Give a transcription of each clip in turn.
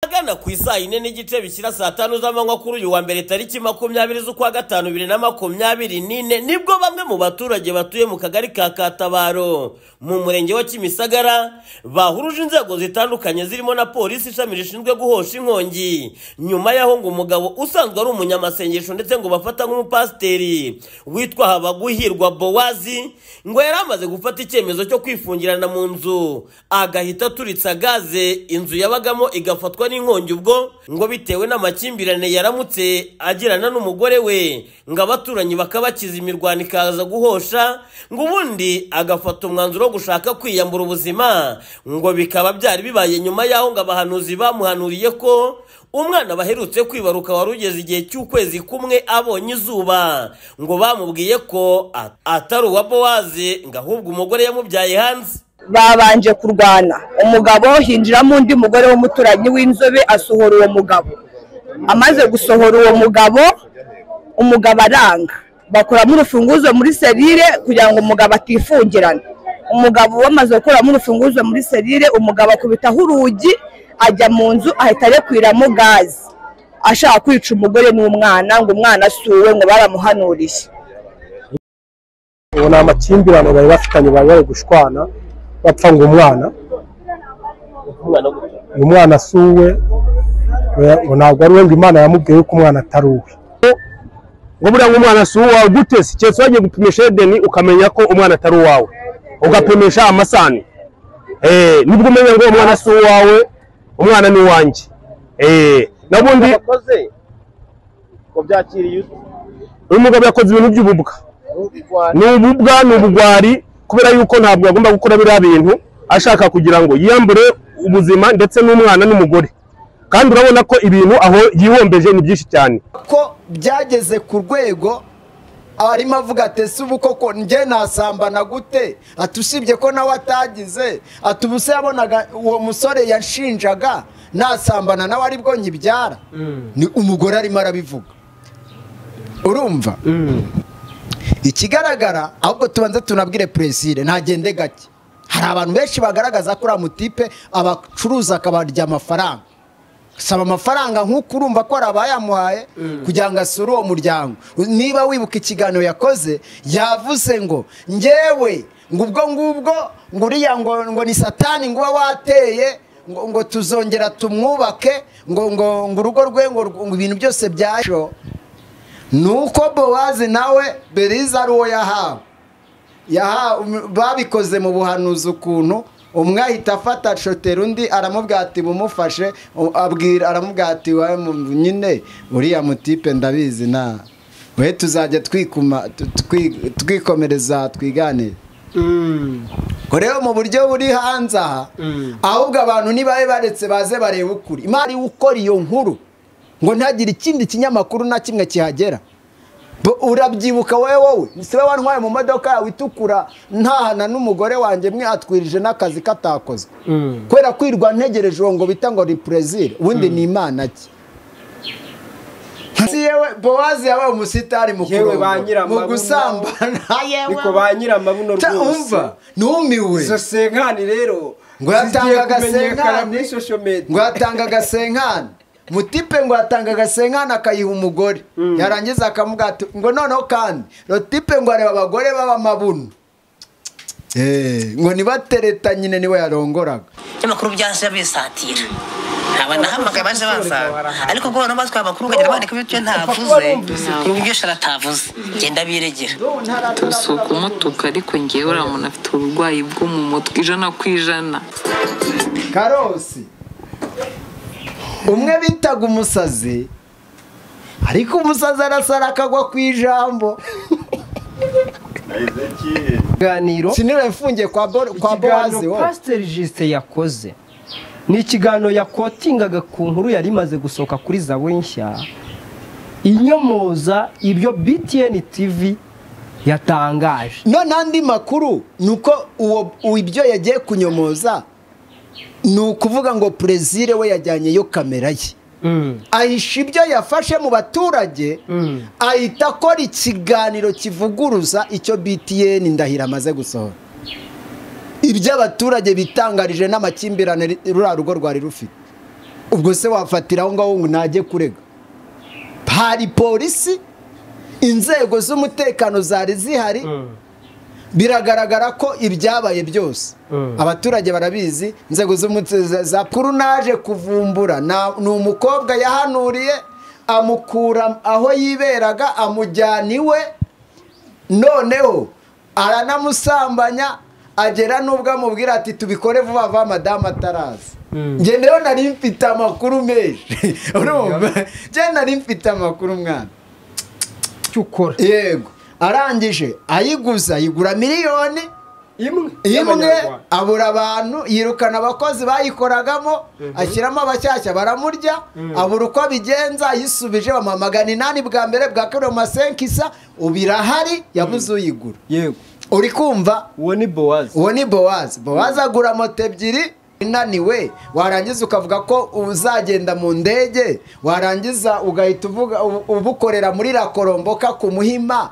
Ahagana ku isaa yine n'igice bishyira saa tanu z'amanywa kuri uyu wa mbere tariki makumyabiri z'ukwa gatanu bibiri na makumyabiri n'ine nibwo bamwe mu baturage batuye mu kagari ka Katabaro mu murenge wa Kimisagara bahuruje inzego zitandukanye zirimo na polisi ishami rishinzwe guhosha inkongi nyuma y'aho ngo umugabo usanzwe ari umunyamasengesho ndetse ngo bafata nk'umupasiteri witwa Habaguhirwa Bowazi ngo yari amaze gufata icyemezo cyo kwifungirana mu nzu agahita aturitsa gaze inzu yabagamo igafatwa n'inkongi ubwo ngo bitewe n'amakimbirane yaramutse agirana n'umugore we ngo abaturanyi bakabakiza imirwano ikaza guhosha ngo ubundi agafata umwanzuro wo gushaka kwiyambura ubuzima ngo bikaba byari bibaye nyuma y'aho ngo abahanuzi bamuhanuriye ko umwana baherutse kwibaruka wari ugeze igihe cy'ukwezi kumwe abonye izuba ngo bamubwiye ko at- atari uwa bowazi ngo ahubwo umugore yamubyaye hanze babanje kurwana umugabo hinjiramo undi mugore w'umuturanyi w'inzobe asohora uwo mugabo amaze gusohora uwo mugabo umugabo aranga bakuramo urufunguzo muri serire kugira ngo umugabo atifungirana umugabo bamaze gukuramo urufunguzo muri serire umugabo akubitaho urugi ajya mu nzu ahita arekwiramo gazi ashaka kwica umugore n'umwana ngo umwana asuwe ngo baramuhanuriye ubu ni amakimbirane bari bafitanye bari bari gushwana bapfa ngo umwana uyu mwana asuwe ntabwo ari we ngo imana yamubwiye ko umwana atari uwe ngo buriya ngo umwana si uwawe gute si keretse wagiye gupimisha edeni ukamenya ko umwana atari uwawe ugapimisha amasani eh nibwo umenya ngo umwana si uwawe umwana ni uwanjye eh nabundi wakoze wabyakiriye uyu mugabo yakoze ibintu by'ububwa ute ni ububwa ni ubugwari kubera yuko ntabwo agomba gukora biriya bintu ashaka kugira ngo yiyambure ubuzima ndetse n'umwana n'umugore kandi urabona ko ibintu aho yihombeje ni byinshi cyane ko byageze ku rwego arimo avuga ati ese ubu koko njye nasambana gute ati usibye ko nawe atagize ati ubu se yabonaga uwo musore yanshinjaga nasambana nawe aribwo nyibyara ni umugore arimo arabivuga urumva ikigaragara ahubwo tubanza tunabwire puresire ntagende gake hari abantu benshi bagaragaza ko uriya mutipe abacuruza akabarya amafaranga saba amafaranga nk'uko urumva ko hari abayamuhaye kugira ngo asure uwo muryango niba wibuka ikiganiro yakoze yavuze ngo ngewe ngo ubwo ngubwo ngo uriya ngo ngo ni satani ngo uba wateye ngo ngo tuzongera tumwubake ngo ngo ngo urugo rwe ngo ngo ibintu byose byaje nuko bowazi nawe beriza ari uwo yahawe yahawe um- babikoze mu buhanuzi ukuntu umwe ahita afata shotera undi aramubwira ati bumufashe u- abwira aramubwira ati "Wawe mu- nyine uriya mutipe ndabizi na we tuzajya twikuma tu- twi- twikomereza twiganire ngo rero mu buryo buri hanze aha ahubwo abantu nibabe baretse baze barebe ukuri imari ukora iyo nkuru ngo ntagire ikindi kinyamakuru na kimwe kihagera Bo- urabyibuka wowe wowe si wowe wantwaye mu modoka yawe itukura ntahana n'umugore wanjye mwe atwirije n'akazi katakoze kubera kwirwa ntegereje uwo ngo bita ngo reprezire ubundi ni imana ki Si yewe bowazi yabaye umusitari mukuru Yewe ba nyiramabuno. mu gusambana yewe ariko ba nyiramabuno Ta- rwose umva numiwe izo senkani rero ngo zigiye yatanga kumenyekana agasenkani muri social ngo media yatanga agasenkani mutipe ngo yatanga agasenkani akayiha umugore yarangiza akamubwira ati ngo noneho kandi rotipe ngo areba abagore b'abamabuno Eh, ngo nibatereta nyine niwe yarongoraga ikinyamakuru byahise bisatira aba nahamagaye baje bansanga ariko ubwo abantu batwaye amakuru ukagenda bandika ibyo ntavuze ibyo sharatavuze genda biregera si ukumutuka ariko ngewe uriya muntu afite uburwayi bwo mu mutwe ijana ku ijana karosi umwe bitaga umusazi ariko umusazi arasara akagwa ku ijambo ikiganiro sinira yafungiye kwa Bo- kwa bowazi ikiganiro wowe pasiteri jisite yakoze ni ikiganiro yakotingaga ku nkuru yari imaze gusohoka kuri zawe nshya inyomoza ibyo btn tv yatangaje none andi makuru ni uko uwo uwo ibyo yagiye kunyomoza ni ukuvuga ngo perezire we yajyanyeyo kamera ye ahisha ibyo yafashe mu baturage ahita akora ikiganiro kivuguruza icyo btn ndahiro amaze gusohora ibyo abaturage bitangarije n'amakimbirane ri- ruriya rugo rwari rufite ubwo se wafatira aho ngaho ngo najye kurega hari polisi inzego z'umutekano zari zihari biragaragara ko ibyabaye byose abaturage barabizi inzego z'umutekano za purunaje kuvumbura na- ni umukobwa yahanuriye amukura aho yiberaga amujyana iwe noneho aranamusambanya agera n'ubwo amubwira ati tubikore vuba vuba madamu ataraza njye rero nari mfite amakuru menshi urumva njye nari mfite amakuru mwana icyo ukora yego arangije ayiguza ayigura miliyoni imwe imwe y'abanyarwanda. abura abantu yirukana abakozi bayikoragamo ashyiramo abashyashya baramurya abura uko abigenza yisubije bamuha magana inani bwa mbere bwa kabiri bamuha senkisa ubu irahari yabuze uyigura yego uri kumva uwo ni bowazi uwo ni bowazi bowazi agura moto ebyiri inaniwe warangiza ukavuga ko uzagenda mu ndege warangiza ugahita uvuga ubu- ubukorera muri rakoromboka ku muhima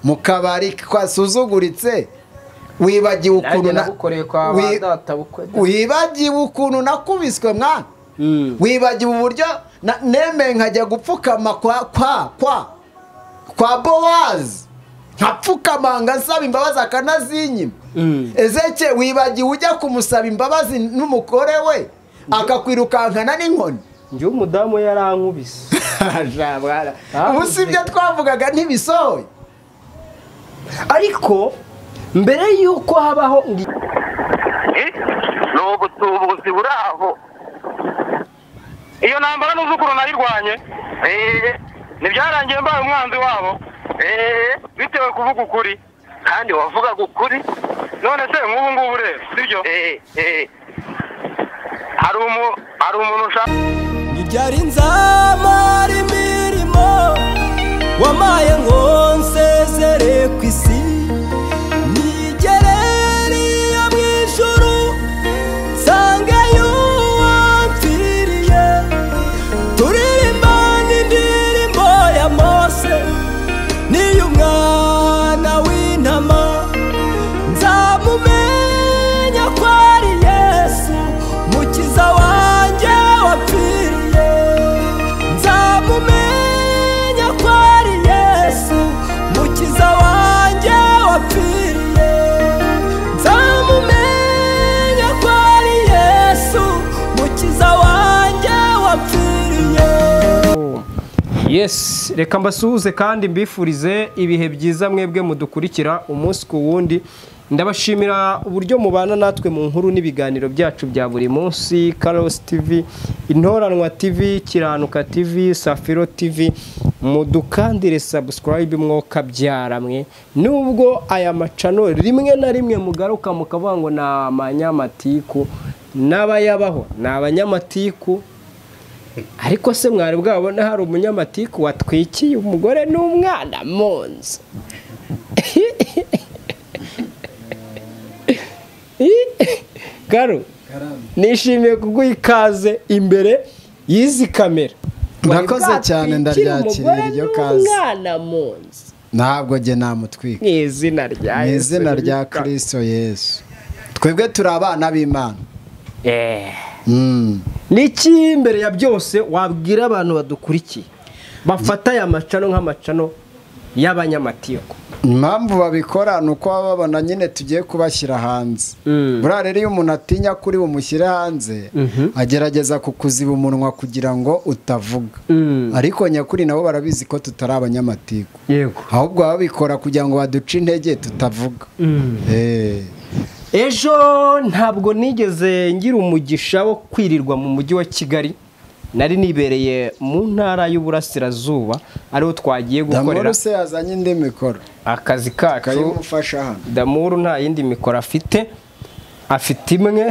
mu kabari kasuzuguritse wibagiwe ukuntu nanjye na- nabukoreye kwa wi- bandatabukwe wibagiwe ukuntu nakubiswe mwana Mm. wibagiwe uburyo na- nemeye nkajya gupfukama kwa kwa kwa kwa bowazi nkapfukama ngasaba imbabazi akanazinyima Mm. ezeke wibagiwe ujya kumusaba imbabazi n'umugore we akakwirukankana n'inkoni njye umudamu yarankubise ubu si ibyo twavugaga ntibisohoye ariko mbere y'uko habaho ngo ni ubutubuzi buri aho iyo ntambara ntuzi ukuntu nayirwanye eee ntibyarangiye mbaye umwanzi wabo eee bitewe kuvuga ukuri kandi wavugaga ukuri none se nk'ubu ngubu rero sibyo eee eee hari umu hari umuntu ushaka Ibyari nzamara imirimo wamaye ngo nsezere ku isi nigerere iyo mu ijuru nsangeyo uwamfiriye turirimba n'indirimbo ya mose n'iy'umwana w'intama nzamumenya ko ari yesu mukiza wanjye wapfiriye nzamumenya ko ari yesu mukiza wanjye wapfiriye nzamumenya ko ari yesu mukiza wanjye wapfiriye yesi reka mbasuhuze kandi mbifurize ibihe byiza mwebwe mudukurikira umunsi ku wundi ndabashimira uburyo mubana natwe mu nkuru n'ibiganiro byacu bya buri munsi karosi tivi intoranwa tivi kiranuka tivi safiro tivi mudukandire sabusikarayibe mwokabyara nubwo aya macano rimwe na rimwe mugaruka mukavuga ngo ni amanyamatiku n'abayabaho ni abanyamatiku ariko se mwari bwabona hari umunyamatiku watwikiye umugore n'umwana mu nzu garu nishimiye kuguha ikaze imbere y'izi kamera Murakoze cyane, Watwikira ndaryakiriye umugore iryo kaze. n'umwana mu nzu ntabwo jye namutwika mu izina rya mu Yesu izina rya witwa- kirisito yesu twebwe turi abana b'imana Eh. Mm. ni iki mbere ya byose wabwira abantu badukurikiye bafata aya macano nk'amacano y'abanyamatiku impamvu babikora ni uko baba babona nyine tugiye kubashyira hanze buriya rero iyo umuntu atinya kuri bumushyire hanze agerageza kukuziba umunwa kugira ngo utavuga ariko nyakuri nabo barabizi ko tutari abanyamatiku yego ahubwo baba babikora kugira ngo baduce intege tutavuga Eh. ejo ntabwo nigeze ngira umugisha wo kwirirwa mu mujyi wa kigali nari nibereye mu ntara y'uburasirazuba ariho twagiye gukorera damoro se yazanye indi mikoro akazi kacu kayimufasha hano damuru nta yindi mikoro afite afite imwe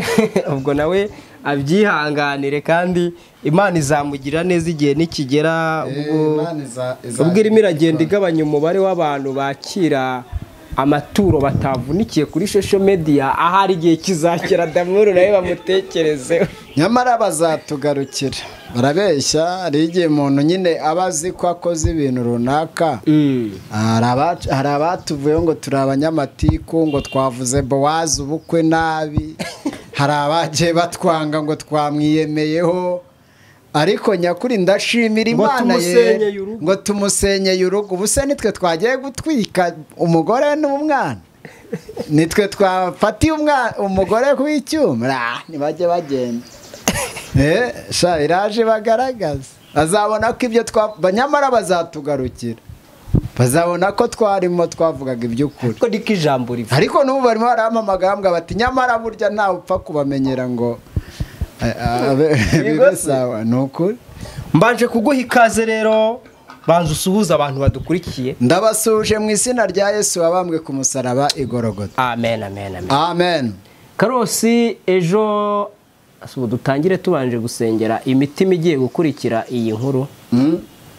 ubwo nawe abyihanganire kandi imana izamugira neza igihe nikigera ubwo ubwo irimo iragenda igabanya umubare w'abantu bakira amaturo batavunikiye kuri shosho mediya ahari igihe kizakira damuru nawe bamutekerezeho nyamara bazatugarukira barabeshya hari igihe umuntu nyine aba azi ko akoze ibintu runaka hari abac- hari abatuvuyeho ngo turi abanyamatiku ngo twavuze bowazi ubukwe nabi hari abagiye batwanga ngo twamwiyemeyeho ariko nyakuri ndashimira Ngo imana tumusenyeye ye ngo tumusenyeye urugo ubu se nitwe twagiye gutwika umugore n'umwana nitwe twafatiye umwa- umugore ku icyuma Ra, ntibajye bagenda Eh, sha iraje bagaragaza bazabona ko ibyo twa ba- nyamara bazatugarukira bazabona ko twarimo twavugaga iby'ukuri ariko niko ijambo rivuga ariko n'ubu barimo barahamamagara bambwira bati nyamara burya ntawe upfa kubamenyera ngo eh, abe- bibe sawa ni ukuri mbanje kuguha ikaze rero banza usuhuza abantu badukurikiye ndabasuhuje mu izina rya yesu wabambwe ku musaraba igorogota amen amen amen amen karosi ejo ubu dutangire tubanje gusengera imitima igiye gukurikira iyi nkuru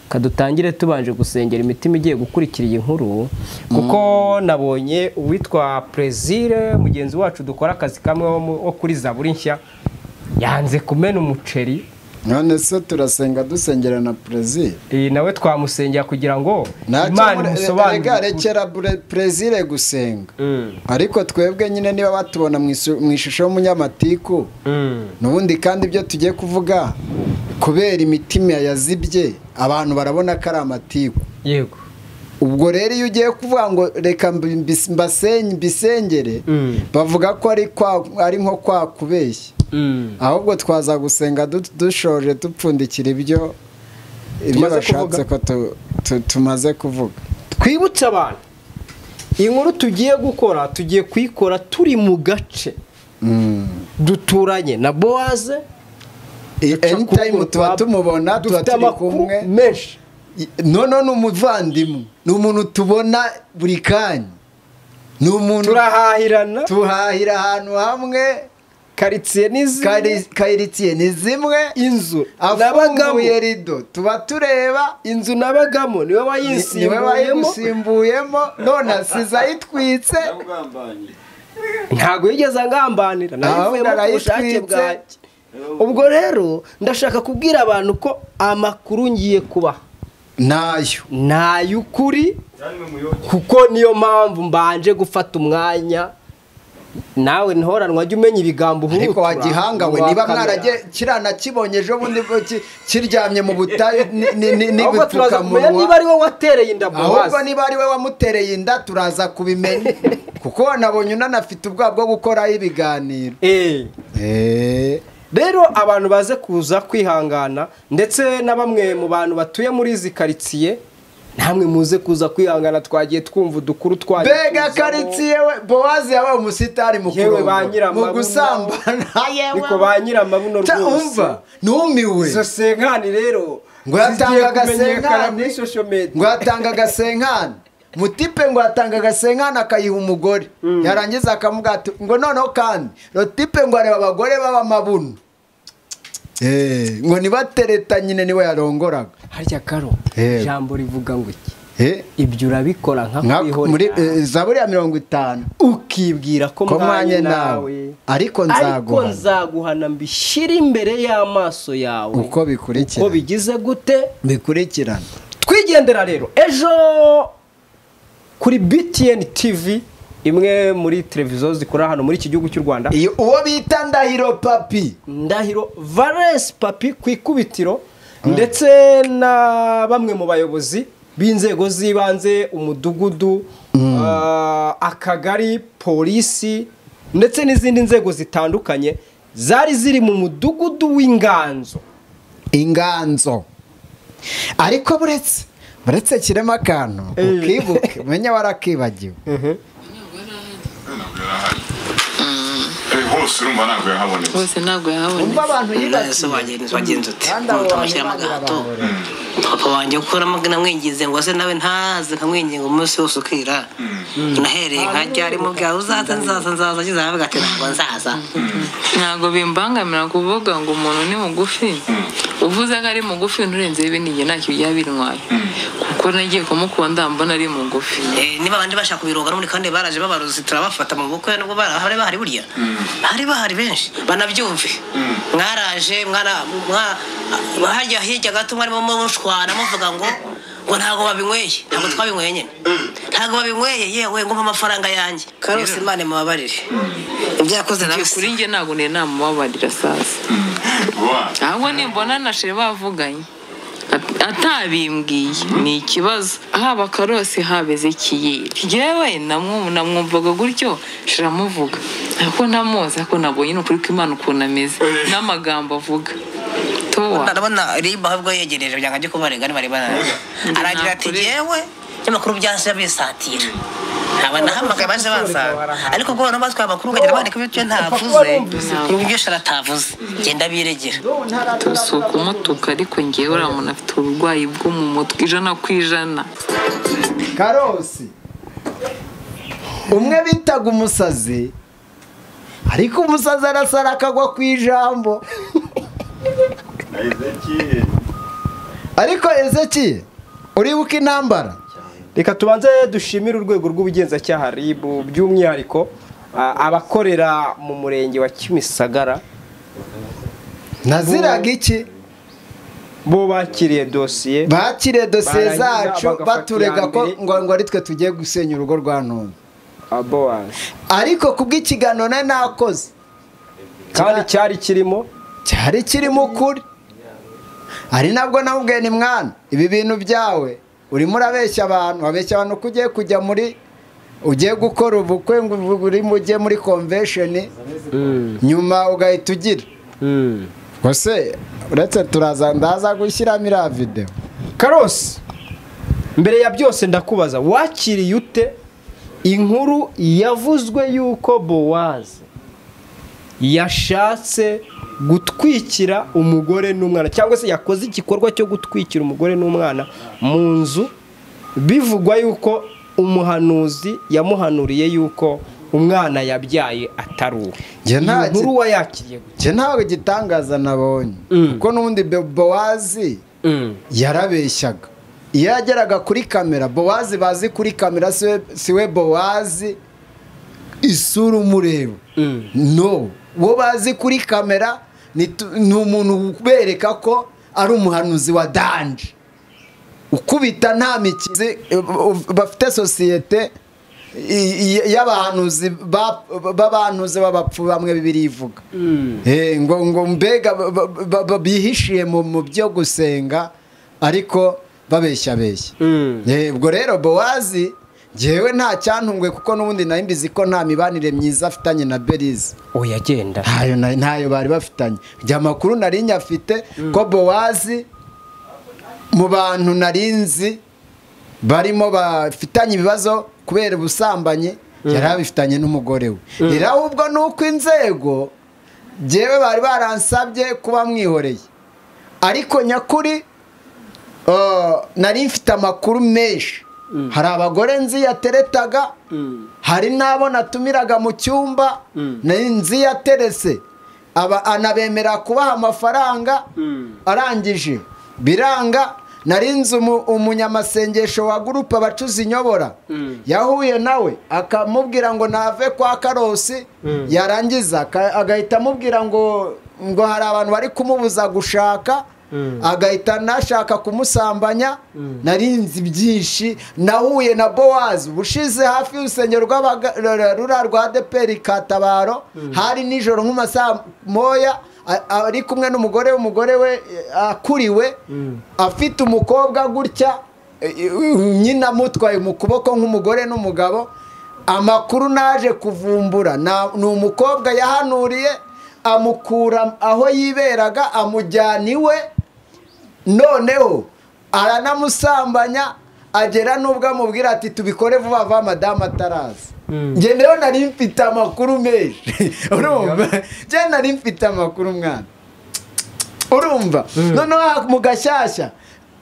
kadutangire tubanje gusengera imitima igiye gukurikira iyi nkuru kuko nabonye uwitwa perezire mugenzi wacu dukora akazi kamwe wo mu- wo kuri zaburi nshya yanze kumena umuceri none se turasenga dusengera na perezida Eh, nawe twamusengera kugira ngo Ntacyo imana muri- imusobanurire rega ukuri. rekera bure- perezire gusenga Mm, ariko twebwe nyine niba batubona mu isu- mu ishusho y'umunyamatiku mm. n'ubundi kandi ibyo tugiye kuvuga kubera imitima yazibye abantu barabona ko ari amatiku yego ubwo rero iyo ugiye kuvuga ngo reka mbi- mbis- mbasenye- mbisengere Mm. bavuga ko ari kwa- ari nko kwa kubeshya Mm. ahubwo twaza gusenga du- dushoje dupfundikira ibyo ibyo Tumaze bashatse ko tu- tu- tumaze kuvuga twibutse abantu inkuru tugiye gukora tugiye kuyikora turi mu gace duturanye na bowaze anytime tuba tumubona tuba dufite turi amakuru kumwe menshi noneho ni umuvandimwe ni umuntu tubona buri kanya ni umuntu turahahirana tuhahira ahantu hamwe karitsiye n'izindi kayiritsiye ni zimwe inzu nabagamo afunguye rido tuba tureba inzu nabagamo niwe niwe wayisimbuyemo wayigusimbuyemo none asize ayitwitse ntabwo yigeze angambanira Ahubwo nayivuyemo ku bushake arayitwitse. bwanjye ubwo rero ndashaka kubwira abantu ko amakuru ngiye kubaha nayo ni ay'ukuri kuko niyo mpamvu mbanje gufata umwanya nawe ntoranwa jya umenya ibigambo ariko uhurutura wagihangawe mu niba bakamera. mwarajye kiriya nakibonye ejo bundi bwo ki- kiryamye mu butayu ni- ni- ni- ahubwo turaza kumenya niba n'ibipfukamunwa ari wowe watereye inda ahubwo bowazi niba ari we wamutereye inda turaza kubimenya kuko wanabonye unanafite ubwoba bwo gukoraho ibiganiro Eh, Eh, rero abantu baze kuza kwihangana ndetse na bamwe mu bantu batuye muri izi karitsiye namwe muze kuza kwihangana twagiye twumva udukuru twagiye bega tuzamo. karitsiye we bowazi yabaye umusitari mukuru Yewe ba nyiramabuno. mu gusambana ariko ba nyiramabuno Ta- rwose umva numiwe izo senkani rero Ngo yatanga zigiye agasenkani. kumenyekana muri social media ngo yatanga agasenkani mutipe ngo yatanga agasenkani akayiha umugore yarangiza akamubwira ati ngo noneho kandi rotipe ngo areba abagore b'abamabuno Eh, ngo nibatereta nyine niwe yarongoraga harya karo Yego. ijambo rivuga ngo iki Eh, ibyo urabikora nka nka- muri kwihorera eh, zaburi ya mirongo itanu ukibwira ko ko mwanye mwanye nawe nawe ariko ariko nzaguha nzaguhana mbishyire imbere y'amaso yawe Uko bikurikirana. uko bigize gute bikurikirana twigendera rero ejo kuri btn tv imwe muri televiziyo zikora hano muri iki gihugu cy'u rwanda iyo uwo bita ndahiro papi ndahiro valesi papi ku ikubitiro ndetse na bamwe mu bayobozi b'inzego z'ibanze umudugudu ah, akagari polisi ndetse n'izindi nzego zitandukanye zari ziri mu mudugudu w'inganzo inganzo ariko buretse buretse kirema akantu ukibuke umenye warakibagiwe hose urumva ntabwo yahabonetse bose ntabwo yahabonetse umva abantu Ese yibasiye wagenzi wagenzi uti Kandi abo bantu ntamushyira Imana amagahato irabahorera. papa wanjye ukora amagana amwinginze ngo ase nawe ntaze nkamwinginga umunsi wose ukira nahereye nkajya arimo bwawe uzaza nzaza nzaza ageze aravuga ati ntabwo nzaza ntabwo bimbangamira kuvuga ngo umuntu ni mugufi uvuze ko ari mugufi nturenzeho ibindi njye ntacyo byaba bintwaye kuko nagiye kumukunda mbona ari mugufi Eh, niba abandi bashaka kubiroga no muri kandi baraje babaruzi turabafata mu bukwe nubwo bara- hari bahari buriya hari bahari benshi banabyumve mwaraje mwana mwa- harya hirya gato mwarimo mushwana muvuga ngo ngo ntabwo babinyweye ntabwo twabinyweye nyine ntabwo babinyweye yewe ngo mpa amafaranga yanjye karose imana mubabarire ibyakoze nawe kuri njye ntabwo nari namubabarira sasa ahubwo nimbona na sheri bavuganye at- atabimbwiye ni ikibazo haba karose haba ezekiyeli yewe namwu- namwumvaga gutyo shira amuvuga ariko ntamuzi ariko nabonye ni ukuri kw'imana ukuntu ameze n'amagambo avuga towa ndabona riba ahubwo yegereje byanga byo kubarega ntibari bararega aragira ati yewe n'amakuru byahise bisatira aba nahamagaye baje bansanga ariko ubwo abantu batwaye amakuru ukagenda bandika ibyo ntavuze ibyo shara atavuze genda biregera si ukumutuka ariko ngewe uriya muntu afite uburwayi bwo mu mutwe ijana ku ijana karosi umwe bitaga umusazi ariko umusazi arasara akagwa ku ijambo ariko ezeki uribuka intambara reka tubanze dushimire urwego rw'ubugenzacyaha rib by'umwihariko a- abakorera mu murenge wa kimisagara naziraga iki bo bakiriye dosiye bakiriye dosiye Barangiza zacu bagafata baturega iya ko mbere. ngo ngo ari twe tugiye gusenya urugo rwa none Ah, Bowazi. ariko kubw'ikiganiro nari nakoze kandi cyari kirimo cyari kirimo ukuri ari nabwo namubwiye ni mwana ibi bintu byawe urimo urabeshya abantu wabeshya abantu ko ugiye kujya muri ugiye gukora ubukwe ngo uvu- urimo ujye muri konvesheni nyuma ugahita ugira wese uretse turaza ndaza gushyiramo iriya videwo karosi mbere ya byose ndakubaza wakiriye ute inkuru yavuzwe yuko bowazi yashatse gutwikira umugore n'umwana cyangwa se yakoze igikorwa cyo gutwikira umugore n'umwana mu nzu bivugwa yuko umuhanuzi yamuhanuriye yuko umwana yabyaye atari uwe Njye Iyi nta- nkuru wayakiriye gute? njye ntabwo igitangaza nabonye kuko n'ubundi bowazi yarabeshyaga iyo yageraga kuri kamera bowazi bazi kuri kamera si we- si we bowazi isura umureba no uwo bazi kuri kamera ni tu- ni umuntu ubereka ko ari umuhanuzi wa danje ukubita nta mikizi bafite sosiyete i- i- y'abahanuzi ba- b'abahanuzi b'abapfu bamwe bibiri ivuga Eh, ngo ngo mbega ba- ba- ba- ba- bihishiye mu mu byo gusenga ariko babeshya beshya Eh, ubwo rero bowazi ngewe nta cyantunguye kuko n'ubundi nari mbizi ko nta mibanire myiza afitanye na berize oya genda ntayo na- ntayo bari bafitanye igihe amakuru nari nyafite ko bowazi mu bantu narinzi barimo bafitanye ibibazo kubera ubusambanyi yari abifitanye n'umugore we rero ahubwo ni uko inzego njyewe bari baransabye kuba mwihoreye ariko nyakuri eh, nari mfite amakuru menshi hari abagore nzi yateretaga hari n'abo natumiraga mu cyumba nari nzi yaterese Aba- anabemera kubaha amafaranga arangije biranga nari nzi umu- umunyamasengesho wa gurupe abacuzi inyobora yahuye nawe akamubwira ngo nave kwa karosi yarangiza aka- agahita amubwira ngo ngo hari abantu bari kumubuza gushaka agahita nashaka kumusambanya nari nzi byinshi nahuye na bowazi ubushize hafi y'urusengero rw'abaga- rura rura rwa deperi katabaro hari nijoro nk'amasaha moya a- ari kumwe n'umugore w'umugore we eh, akuriwe afite umukobwa gutya eh, eh, nyina amutwaye mu kuboko nk'umugore n'umugabo amakuru naje kuvumbura na- ni umukobwa yahanuriye amukura aho yiberaga amujyana iwe noneho aranamusambanya agera n'ubwo amubwira ati tubikore vuba vuba madamu ataraza njye rero nari mfite amakuru menshi urumva njye nari mfite amakuru mwana urumva noneho aha mu gashyashya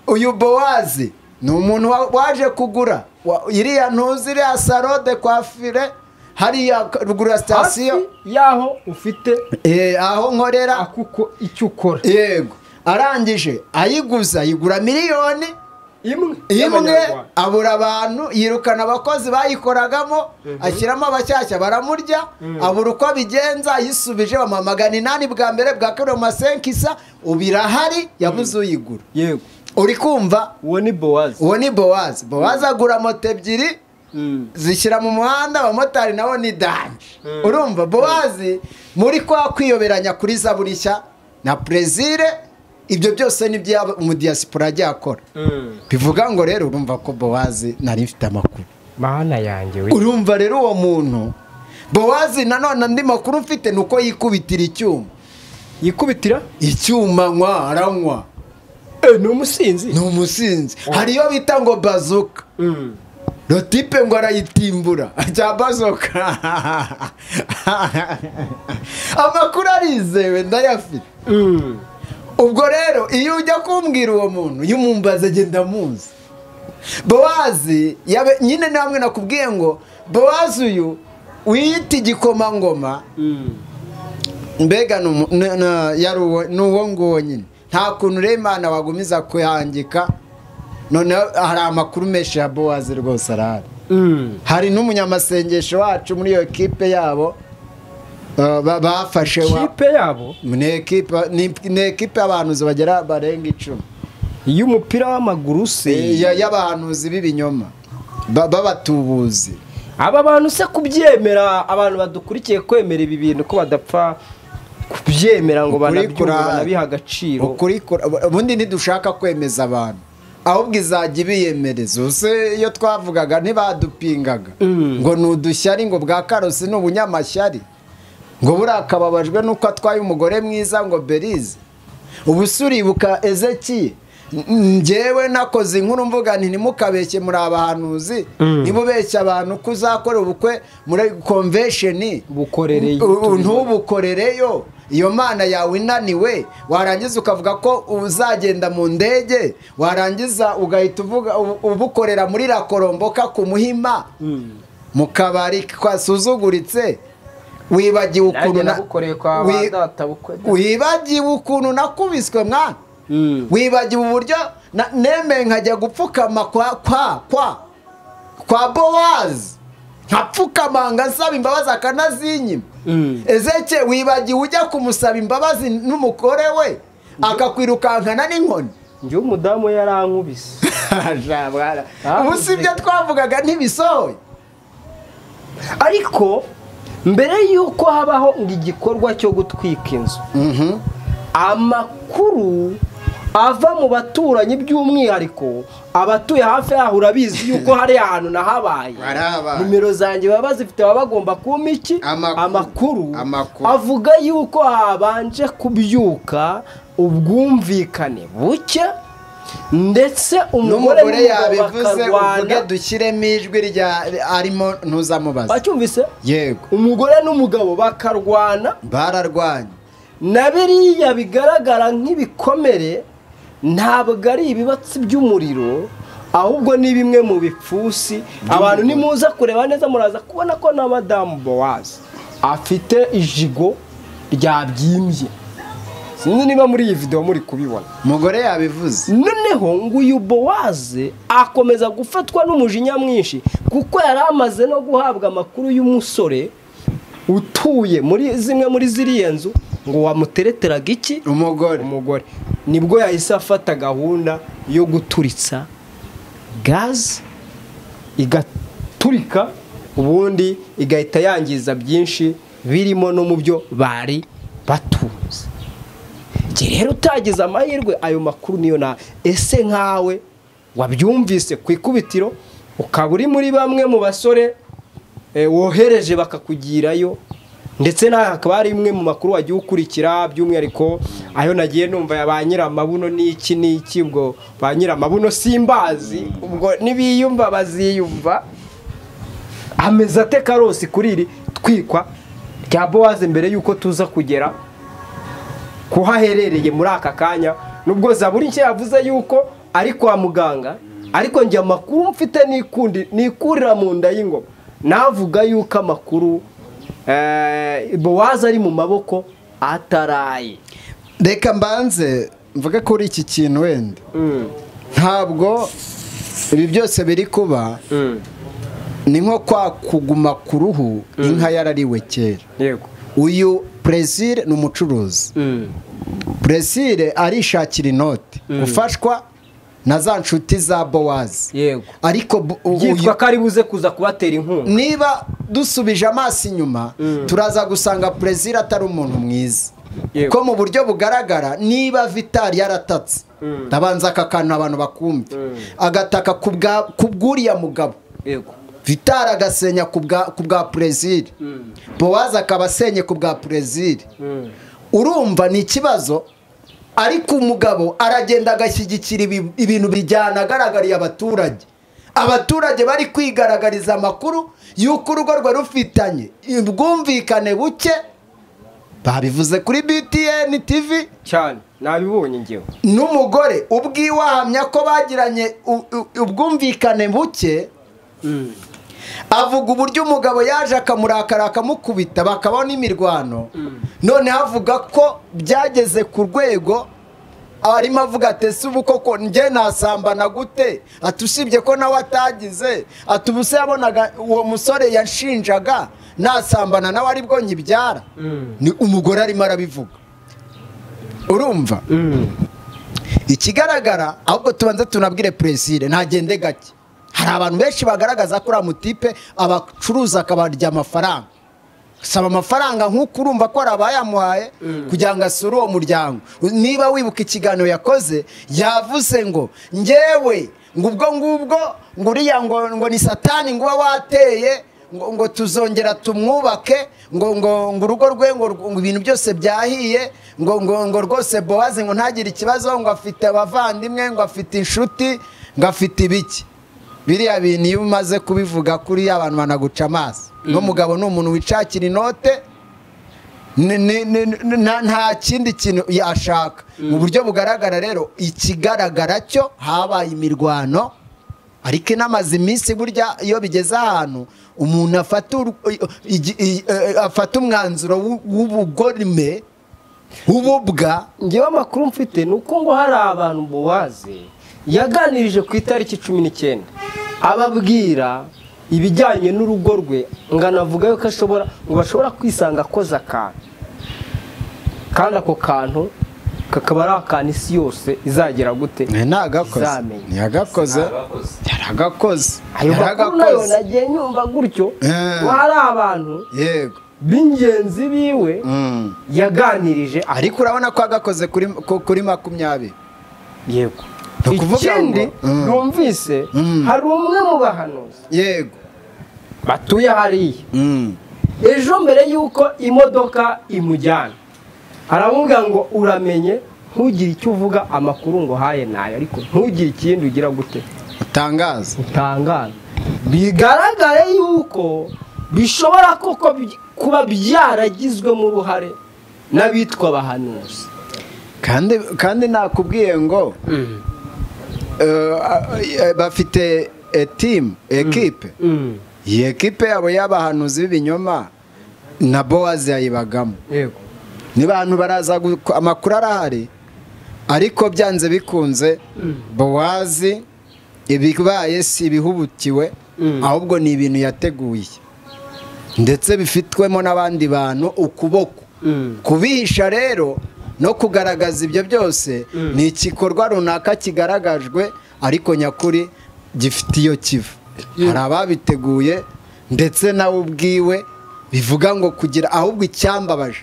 uyu bowazi ni umuntu wa- waje kugura wa- iriya ntuzi iriya saro de kwafire hariya rugura hafi sitasiyo y'aho ufite eh, aho nkorera akuko icyo ukora yego arangije ayiguza ayigura miliyoni imwe imwe y'Abanyarwanda. abura abantu yirukana abakozi bayikoragamo ashyiramo abashyashya baramurya abura uko abigenza yisubije bamuhamagana inani bwa mbere bwa kabiri masenkisa ubu irahari yabuze uyigura yego uri kumva uwo ni bowazi uwo ni bowazi bowazi agura moto ebyiri zishyira mu muhanda abamotari nabo ni danje urumva bowazi muri kwa kwiyoberanya kuri za burishya na perezire ibyo byose ni ibyaba umudiyasipora ajya akora bivuga ngo rero urumva ko bowazi nari mfite amakuru mana yanjye we urumva rero uwo muntu bowazi nanone andi makuru mfite ni uko yikubitira icyuma yikubitira icyuma anywa aranywa Eh, ni umusinzi ni umusinzi hari iyo bita ngo bazuka rotipe ngo arayitimbura ajya bazoka amakuru arizewe ndayafite ubwo rero iyo ujya kumbwira uwo muntu iyo umumbaza agenda muzi bowazi yabe- nyine namwe nakubwiye ngo bowazi uyu wiyita igikomangoma mbega ni umu- ni- ni- yari uwo- ni uwo nguwo nyine nta kuntu rero imana wagumiza kuyandika noneho hari amakuru menshi ya bowazi rwose arahari hari n'umunyamasengesho wacu muri iyo kipe yabo uh, ba- bafashe wa kipe yabo ni ekipa ni- ni ekipa y'abahanuzi bagera barenga icumi y'umupira w'amaguru se Eh, ya- y'abahanuzi b'ibinyoma ba- b'abatubuzi aba bantu se kubyemera abantu badukurikiye kwemera ibi bintu ko badapfa kubyemera ngo Ukuri banabyumve kurahari. banabiha agaciro ukuri kura- ubundi ntidushaka kwemeza abantu ahubwo izajya ibiyemereza use iyo twavugaga ntibadupingaga ngo ni udushyari ngo bwa karosi ni ubunyamashyari ngo buriya akababajwe n'uko atwaye umugore mwiza ngo berize ubu se uribuka ezekiye N- njyewe nakoze inkuru mvuga nti ntimukabeshye muri abahanuzi ntimubeshye abantu ko uzakora ubukwe muri konvesheni Bukorereye U- u- uturimo. ntubukorereyo iyo mana yawe inaniwe warangiza ukavuga ko uzagenda mu ndege warangiza ugahita uvuga u- ubukorera muri rakoromboka ku muhima mu kabari kwasuzuguritse wibagiwe ukuntu na- wi- wibagiwe ukuntu nakubiswe mwana wibagiwe uburyo na- nemeye nkajya gupfukama kwa kwa kwa kwa bowazi nkapfukama ngasaba imbabazi akanazinyima ezeke wibagiwe ujya kumusaba imbabazi n'umugore we akakwirukankana n'inkoni njyewe umudamu yarankubise ubu si ibyo twavugaga ntibisohoye ariko mbere y'uko habaho ngo igikorwa cyo gutwika inzu amakuru ava mu baturanyi by'umwihariko abatuye hafi yaho urabizi yuko hari ahantu nahabaye Harabaye. nimero zanjye baba bazifite baba bagomba kumpa iki Amakuru. Amakuru. avuga yuko habanje kubyuka ubwumvikane buke ndetse umugore n'umugore n'umugabo yabivuze uvuge bakarwana dushyiremo ijwi rya arimo ntuzamubaze wacyumvise yego umugore n'umugabo bakarwana bararwanye na biriya bigaragara nk'ibikomere ntabwo ari ibibatsi by'umuriro ahubwo ni bimwe mu bipfusi abantu nimuza kureba neza muraza kubona ko na madamu bowazi afite ijigo ryabyimbye sinzi niba muri iyi videwo muri kubibona umugore yabivuze noneho ngo uyu bowaze akomeza gufatwa n'umujinya mwinshi kuko yari amaze no guhabwa amakuru y'umusore utuye muri zimwe muri ziriya nzu ngo wamutereteraga iki umugore umugore nibwo yahise afata gahunda yo guturitsa gaze igaturika ubundi igahita yangiza byinshi birimo no mu byo bari batunze njye rero utagize amahirwe ayo makuru niyo na ese nkawe wabyumvise ku ikubitiro ukaba uri muri bamwe mu basore eh, wohereje bakakugirayo ndetse nawe hakaba hari imwe mu makuru wagiye ukurikira by'umwihariko ayo nagiye numva ya ba nyiramabuno n'iki n'iki ubwo ba nyiramabuno simbazi ubwo nibiyumva baziyumva ameze ate karosi kuri iri twikwa rya bowaze mbere y'uko tuza kugera kuhaherereye muri aka kanya nubwo zaburi nshya yavuze yuko ari kwa muganga ariko njye amakuru mfite n'ikundi nikurira mu nda y'ingoma navuga yuko amakuru eh, bowazi ari mu maboko ataraye reka mbanze mvuge kuri iki kintu wenda ntabwo ibi byose biri kuba ni nko kwa kuguma ku ruhu inka yarariwe kera yego uyu presire ni umucuruzi presire arishakira inoti gufashwa na za nshuti za bowazi yego ariko bu- uyu- byitwa ko ari buze kuza kubatera inkunga niba dusubije amaso inyuma turaza gusanga perezida atari umuntu mwiza Yego. ko mu buryo bugaragara niba vitari yaratatse ndabanza aka kantu abantu bakumve agataka ku bwa- ku bw'uriya mugabo yego vitari agasenya ku bwa- ku bwa perezida bowazi akaba asenye ku bwa perezida urumva ni ikibazo ariko umugabo aragenda agashyigikira ibi- ibintu bijyana agaragariye abaturage abaturage bari kwigaragariza amakuru y'uko urugo rwe rufitanye ubwumvikane buke babivuze kuri btn tv cyane nabibonye ngewe n'umugore ubwiwe ahamya ko bagiranye u- u- ubwumvikane buke avuga uburyo umugabo yaje akamurakara akamukubita bakabaho n'imirwano noneho avuga ko byageze ku rwego arimo avuga ati ese ubu koko njye nasambana gute ati usibye ko nawe atagize ati ubu se yabonaga uwo musore yashinjaga nasambana nawe aribwo nyibyara ni umugore arimo arabivuga urumva ikigaragara ahubwo tubanza tunabwire perezida ntagende gake hari abantu benshi bagaragaza ko uriya mutipe abacuruza akabarya amafaranga saba amafaranga nk'uko urumva ko hari abayamuhaye kugira ngo asure uwo muryango niba wibuka ikiganiro yakoze yavuze ngo ngewe ngo ubwo ngubwo ngo uriya ngo ngo ni satani ngo uba wateye ngo ngo tuzongera tumwubake ngo ngo ngo urugo rwe ngo ngo ibintu byose byahiye ngo ngo ngo rwose bowazi ngo ntagire ikibazo ngo afite abavandimwe ngo afite inshuti ngo afite ibiki biriya bintu iyo umaze kubivuga kuri abantu banaguca amaso n'umugabo ni umuntu wishakira inote ni- ni- ni- ni- nta- nta kindi kintu yashaka mu buryo bugaragara rero ikigaragara cyo habaye imirwano ariko inamaze iminsi burya iyo bigeze ahantu umuntu afata ur- igi- i- eh, afata umwanzuro w'u- w'ubugorime w'ububwa ngewe amakuru mfite ni uko ngo hari abantu bowaze yaganirije ku itariki cumi n'icyenda ababwira ibijyanye n'urugo rwe ngo anavuga yuko ashobora ngo bashobora kwisanga akoze akantu kandi ako kantu kakaba ari akantu isi yose izagera gute ntagakoze Zamenya. ntiyagakoze yaragakoze ayo makuru nayo nagiye nyumva gutyo Eh. ngo hari abantu yego b'ingenzi biwe Mm. yaganirije ariko urabona ko agakoze kuri ku- kuri makumyabiri yego Ni ukuvuga ikindi ngo, mm. numvise Mm. hari umwe mu bahanuzi yego batuye hariya Mm. ejo mbere y'uko imodoka imujyana aramubwira ngo uramenye ntugire icyo uvuga amakuru ngo haye nayo ariko ntugire ikindi ugira gute utangaza utangaza bigaragare yuko bishobora koko by- kuba byaragizwemo uruhare n'abitwa abahanuzi kandi kandi nakubwiye ngo eh, eh, bafite eh, team ekipe iyi ekipe yabo y'abahanuzi b'ibinyoma na bowazi yayibagamo yego ni bantu baraza gu- amakuru arahari ariko byanze bikunze bowazi ibibaye si ibihubutiwe ahubwo ni ibintu yateguye ndetse bifitwemo n'abandi bantu ukuboko kubihisha rero no kugaragaza ibyo byose ni igikorwa runaka kigaragajwe ariko nyakuri gifite iyo kiva hari ababiteguye ndetse nawe ubwiwe bivuga ngo kugira ahubwo icyambabaje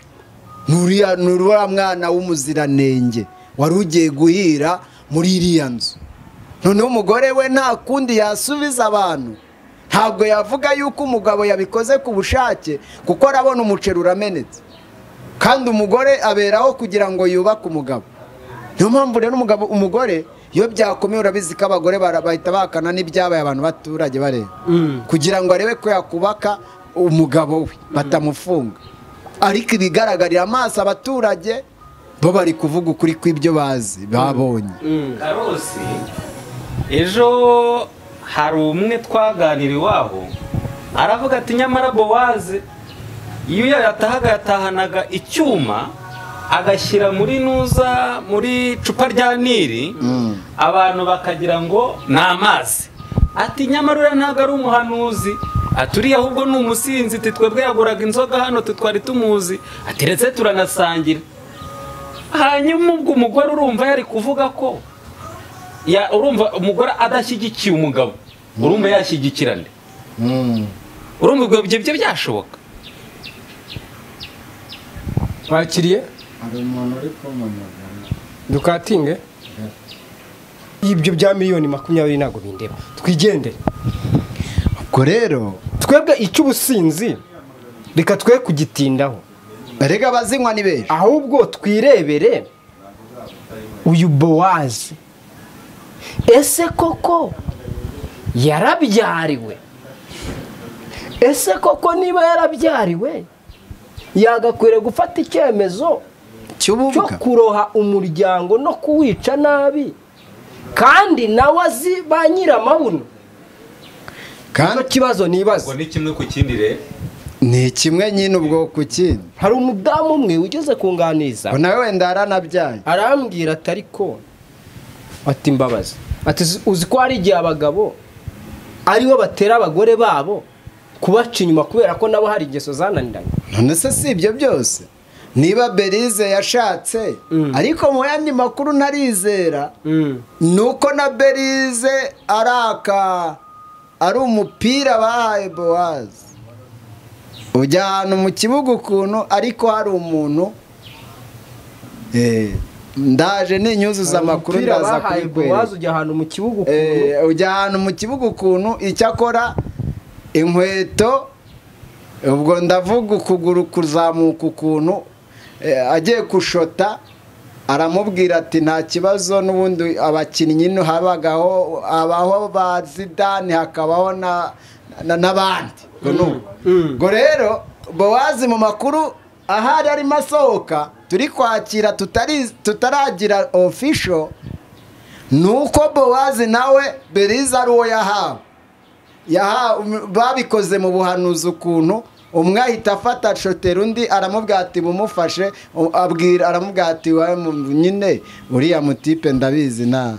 ni uriya ni uriya mwana w'umuziranenge wari ugiye guhira muri iriya nzu noneho umugore we nta kundi yasubiza abantu ntabwo yavuga yuko umugabo yabikoze ku bushake kuko arabona umuceri uramenetse kandi umugore aberaho kugira ngo yubake umugabo niyo mpamvu rero umugabo umugore iyo byakomeye urabizi ko abagore bara- bahita bakana n'ibyabaye abantu baturage bareba kugira ngo arebe ko yakubaka umugabo we batamufunga ariko ibigaragarira amaso abaturage bo bari kuvuga ukuri kw'ibyo bazi babonye karose ejo hari umwe twaganira iwabo aravuga ati nyamara bowaze iyo yatahaga yatahanaga icyuma agashyira muri nuza muri icupa rya nili abantu bakagira ngo ni amazi ati nyamara uriya ntabwo ari umuhanuzi ati uriya ahubwo ni umusinzi ati twebwe yaguraga inzoga hano twe twari tumuzi ateretse turanasangira hanyuma ubwo umugore urumva yari kuvuga ko ya urumva umugore adashyigikiye umugabo urumva yashyigikirane urumva ibyo byo byashoboka bakiriye hari umuntu uri kumpamagara dukatinge ibyo bya miliyoni makumyabiri ntabwo bindeba twigendere ubwo rero twebwe icy'ubusinzi reka twe kugitindaho rega abazinywa ni benshi ahubwo twirebere uyu bowazi ese koko yarabyariwe ese koko niba yarabyariwe yagakwiriye gufata icyemezo cyo kuroha umuryango no kuwica nabi kandi nawe azi ba nyir'amabuno kandi kibazo nibaza ni kimwe ku kindi rero ni kimwe nyine ubwo ku kindi hari umudamu umwe ugeze kunganiza nawe wenda yaranabyaye arambwira ati ariko ati imbabazi ati "Uzi- uzi ko hari igihe abagabo aribo batera abagore babo kubaca inyuma kubera ko nabo hari ingeso zananiranye none se si ibyo byose niba berize yashatse ariko mu yandi makuru ntarizera ni uko na berize ari aka ari umupira bahaye bowazi ujya ahantu mu kibuga ukuntu ariko hari umuntu eh, ndaje ninyuzuza amakuru Umupira ndaza bahaye kubikwereka Bowazi ujya ahantu mu kibuga Eh, ujya ahantu mu kibuga ukuntu icyakora inkweto ubwo ndavuga ukuguru kuzamuka ukuntu eh, agiye kushota aramubwira ati nta kibazo n'ubundi abakinnyi no habagaho abaho ba zidane hakabaho na- na- n'abandi Ubwo ni uko. ubwo rero bowazi mu makuru ahari arimo asohoka turi kwakira tutari- tutaragira official ni uko bowazi nawe beriza ari uwo yahawe Yahawe- um, babikoze mu buhanuzi ukuntu umwe ahita afata shotera undi aramubwira ati bumufashe u- abwira aramubwira ati "Wawe mu- nyine uriya mutipe ndabizi na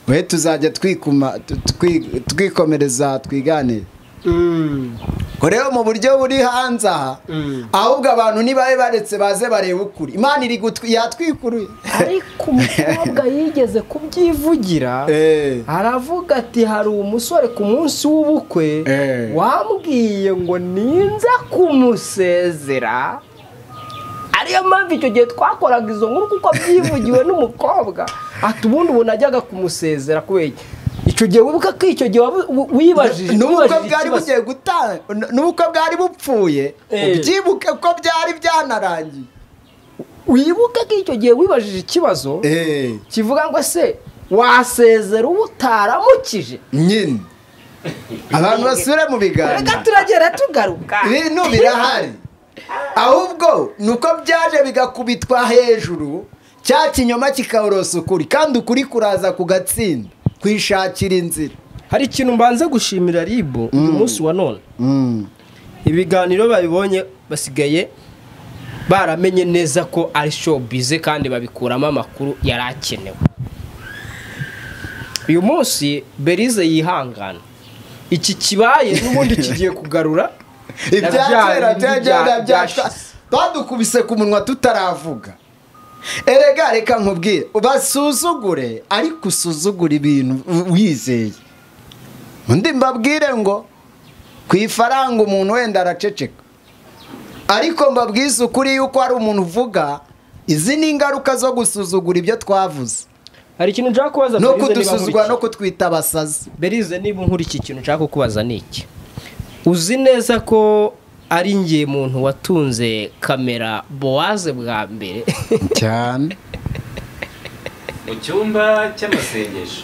we tuzajya twikuma tu- twi- twikomereza twiganire ko rero mu buryo buri hanze aha ahubwo abantu nibabe baretse baze bareba ukuri imana iri gutwi- yatwikuruye ariko umukobwa yigeze kubyivugira aravuga ati hari umusore ku munsi w'ubukwe wambwiye ngo ninza kumusezera ariyo mpamvu icyo gihe twakoraga izo nkuru kuko byivugiwe n'umukobwa ati ubundi ubu najyaga kumusezera kubera iki?" icyo gihe wibuka ko icyo gihe wabu- wi- wibajije n'ubukwe wibajije bwari ikibazo. bugiye gutanga n'ubukwe bwari bupfuye Eh. ubyibuke ko byari byanarangiye wibuke ko icyo gihe wibajije ikibazo kivuga ngo se wasezera uwo utaramukije nyine abantu basubire mu biganiro reka turagera tugaruka ibintu birahari ahubwo ni uko byaje bigakubitwa hejuru cya kinyoma kikawurosa ukuri kandi ukuri kuraza kugatsinda kwishakira inzira hari ikintu mbanza gushimira ribu uyu munsi wa none ibiganiro babibonye basigaye baramenye neza ko ari showbize kandi babikuramo amakuru yari akenewe uyu munsi berize yihangana iki kibaye n'ubundi kigiye kugarura ibya kera Ibya- byagenda ibya- byashize badukubise ku munwa tutaravuga erega reka nkubwire basuzugure ariko usuzugure ibintu wizeye undi mbabwire ngo ku ifaranga umuntu wenda araceceka ariko mbabwize ukuri yuko hari umuntu uvuga izi ni ingaruka zo gusuzugura ibyo twavuze hari ikintu nshaka kubaza no Berize niba kudusuzugura nkurikije. no kutwita abasazi berize niba nkuri iki kintu nshaka kukubaza ni iki uzi neza ko ari ngiye muntu watunze kamera bowaze bwa mbere cyane mu cyumba cy'amasengesho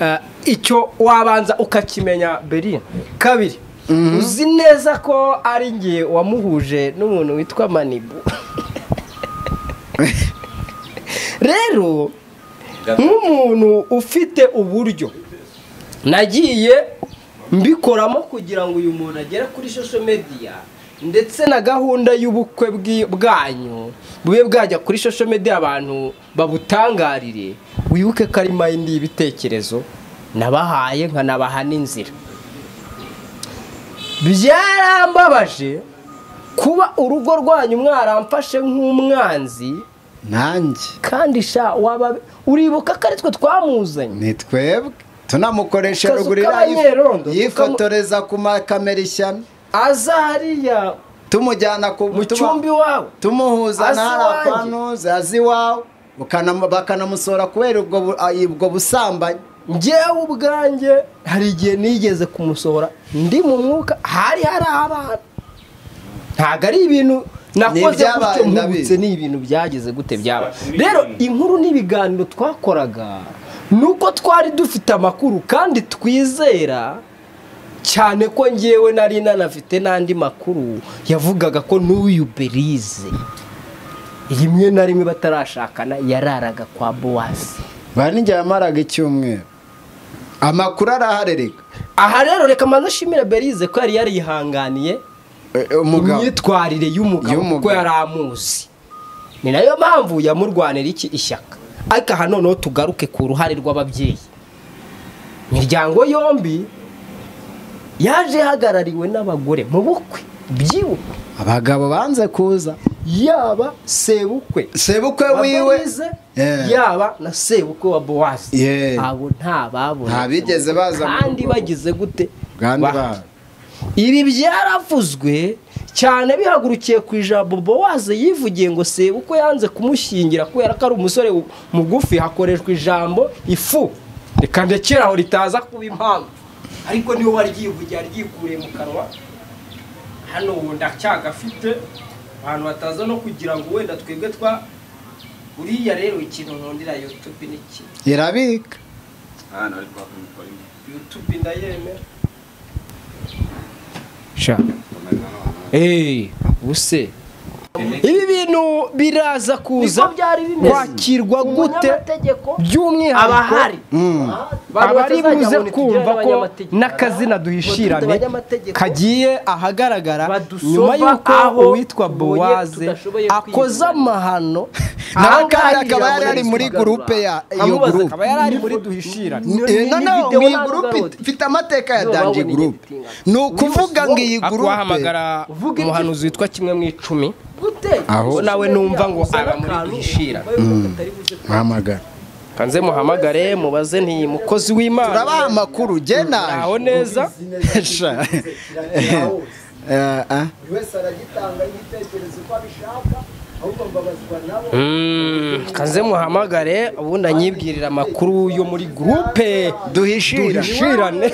Eh, icyo wabanza ukakimenya beri kabiri uzi neza ko ari ngiye wamuhuje n'umuntu witwa manibu rero nk'umuntu ufite uburyo nagiye mbikoramo kugira ngo uyu muntu agere kuri social media ndetse na gahunda y'ubukwe bwi- bwanyu bube bwajya kuri social media abantu babutangarire wibuke ko ari mayindi y'ibitekerezo nabahaye nkanabaha n'inzira byarambabaje kuba urugo rwanyu mwaramfashe nk'umwanzi nanjye kandi sha waba uribuka ko ari twe twamuzanye ni twebwe tunamukoresha Akazu rugurira k'abanyerondo, tukamu- yifotoreza ku makamera ishyano aza hariya tumujyana ku mu cyumba iwawe tumuhuza Azi iwanjye. n'arapanuze azi iwawe bukanam- bakanamusora kubera ubwo bu- ah, ubwo busambanyi ngewe ubwanjye hari igihe nigeze kumusohora ndi mu mwuka hari hari abana ntabwo ari ibintu nakoze ibyabaye, gutyo mpubutse ndabizi. ni ibintu byageze gute byaba rero inkuru n'ibiganiro twakoraga ni uko twari dufite amakuru kandi twizera cyane ko ngewe nari nanafite n'andi makuru yavugaga ko n'uyu berize rimwe na rimwe batarashakana yararaga kwa bowazi bari n'igihe yamaraga icyumweru amakuru araharereka aha rero reka mbanze ashimire berize ko yari yarihanganiye umugabo. imyitwarire y'umugabo kuko yari amuzi ni nayo mpamvu yamurwanira iki ishyaka ariko aha noneho tugaruke ku ruhare rw'ababyeyi imiryango yombi yaje ihagarariwe n'abagore mu bukwe byibukwe abagabo banze kuza yaba sebukwe sebukwe wa wiwe Berize, Yeah. yaba na sebukwe wa bowazi Yeah. abo nta babonye Ntabigeze baza mu kandi rugo. bagize gute kandi Bahari. ba ibi byaravuzwe cyane bihagurukiye ku ijambo bowaze yivugiye ngo sebe uko yanze kumushyingira kubera ko ari umusore u- mugufi hakoreshwa ijambo ifu reka ndekere aho ritaza kuba impamvu ariko niwe wari ryivugiye ryikuriye mu kanwa hano ubu ndacyagafite abantu bataza no kugira ngo wenda twebwe twa uriya rero ikintu nkundira yutube ni iki irabika yutube ndayemera sha eee ubuse ibi bintu biraza kuza kwakirwa gute by'umwihariko abahari abari buze kumva ko n'akazina duhishirane kagiye ahagaragara nyuma y'uko uwitwa bowaze akoze amahano nawe kandi akaba yari ari muri gurupe ya iyo amubaza gurupe akaba yari ari muri duhishirane Eh, noneho mu iyi gurupe ifite amateka ya danji gurupe ni ukuvuga ngo iyi gurupe akwahamagara umuhanuzi witwa kimwe mu icumi aho nawe numva ngo aba muri duhishira hamagara kanze muhamagare mubaze nti mukozi w'imana turabaha amakuru jye naje aho neza Sha. Eh, ah. Mm, kanze muhamagare ubundi anyibwirira amakuru yo muri gurupe duhishira duhishirane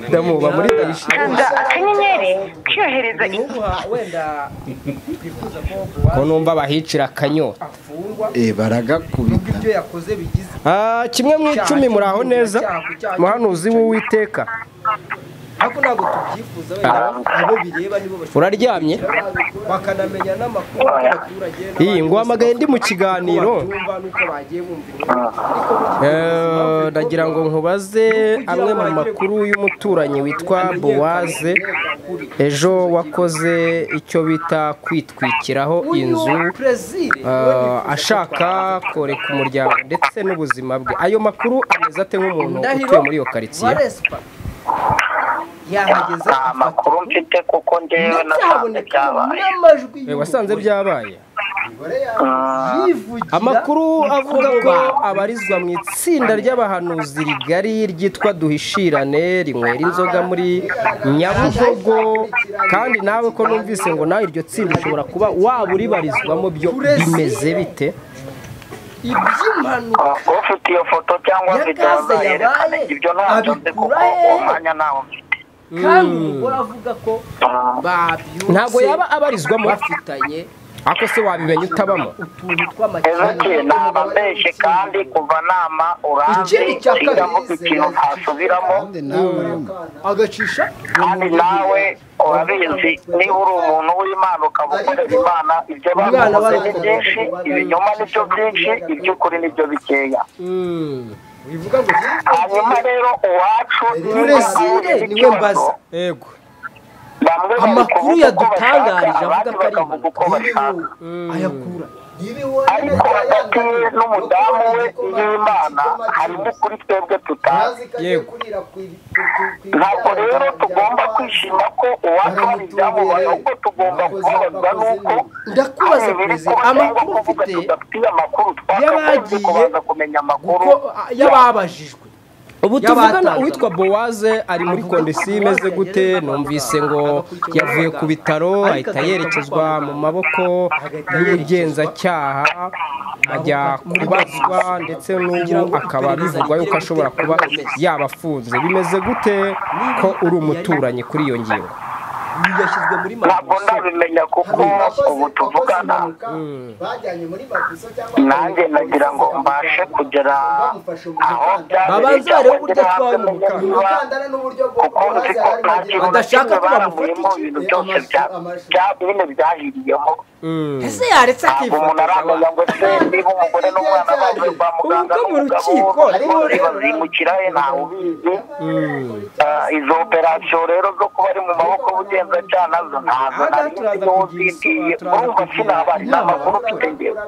ndamuba muri duhishirane akanyenyeri kwiyohereza iki ko numva bahicira akanyota Eh, baragakubita Ah, kimwe mu icumi muri aho neza muhanuzi w'uwiteka ariko ntabwo tubyifuza wenda abo bireba nibo bashobora uraryamye bakanamenya n'amakuru y'abaturage iyi nguhamagaye ndi mu kiganiro bumva n'uko bagiye bumva Eh, ndagira ngo nkubaze amwe mu makuru y'umuturanyi witwa bowaze ejo wakoze icyo bita kwitwikiraho inzu eh, ashaka koreka umuryango ndetse n'ubuzima bwe ayo makuru ameze ate nk'umuntu utuye muri iyo karitsiye yahageze amakuru mfite kuko ngewe nasanze byabaye n'amajwi Eh, wasanze byabaye yivugira amakuru avuga ko abarizwa mu itsinda ry'abahanuzi rigari ryitwa duhishirane rinywera inzoga muri nyabugogo kandi nawe ko numvise ngo nawe iryo tsinda ushobora kuba waba uribarizwamo byo bimeze bite iby'impanuka ufite iyo foto cyangwa videwo yabaye, yerekana ibyo ntabyo nzi kuko abikura he? uwo mwanya ntawo mfite kandi umugore avuga ko babyutse ntabwo yaba abarizwamo afitanye ako se wabimenya utabamo utuntu ezekeye tw'amakimbirane naba mbeshye kandi kuva nama uranze Ikindi cya kabiri, sindavuga ikintu ntasubiramo agacisha kandi nawe urabizi niba uri umuntu w'imana ukaba ukorera imana ibyo Umwana bakoze ni w'abana byinshi ibinyoma ni byo byinshi iby'ukuri ni byo bikeya bivuga ngo hanyuma rero uwacu Burezire niwe mbaza yego bamwe Amakuru bari kuvuga uko yadutangarije bashaka abandi avuga ko ari bakavuga uko bashaka ayakura ariko hagati ye n'umudamu we n'imana harimo ukuri twebwe tutazi yego ntabwo rero tugomba kwishima ko uwacu hari ibyamubaye ahubwo tugomba kubabazwa n'uko ndakubaza perezida amakuru ufite tudafitiye amakuru twakagombye y'abagiye kubanza kumenya amakuru y'ababajijwe ubu tuvugana uwitwa bowaze ari muri kondisiyo imeze gute numvise ngo yavuye ku bitaro ahita yerekezwa mu maboko y'ubugenzacyaha ajya kubazwa ndetse n'ubu akaba bivugwa yuko ashobora kuba yabafunze bimeze gute ko uri umuturanyi kuri iyo ngingo ntabwo ndabimenya kuko ubu tuvugana nanjye nagira ngo mbashe kugera aho Babanze barebe uburyo byabereye atwaye umukandara kuko nzi ko nta kintu na kimwe baramuyemo ibintu byose bya- bya- bine byahiriyeho ese yaretse akifuza aramenya ngo se niba umugore n'umwana bavuye kwa muganga n'umugabo bombi bazimukira he ntawe ubizi Ah, izo operasiyo rero zo kuba ari mu maboko y'ubugenzacyaha nazo ntazo nari nzi n'uwo zitiye urumva sinabari n'amakuru mfite ngewe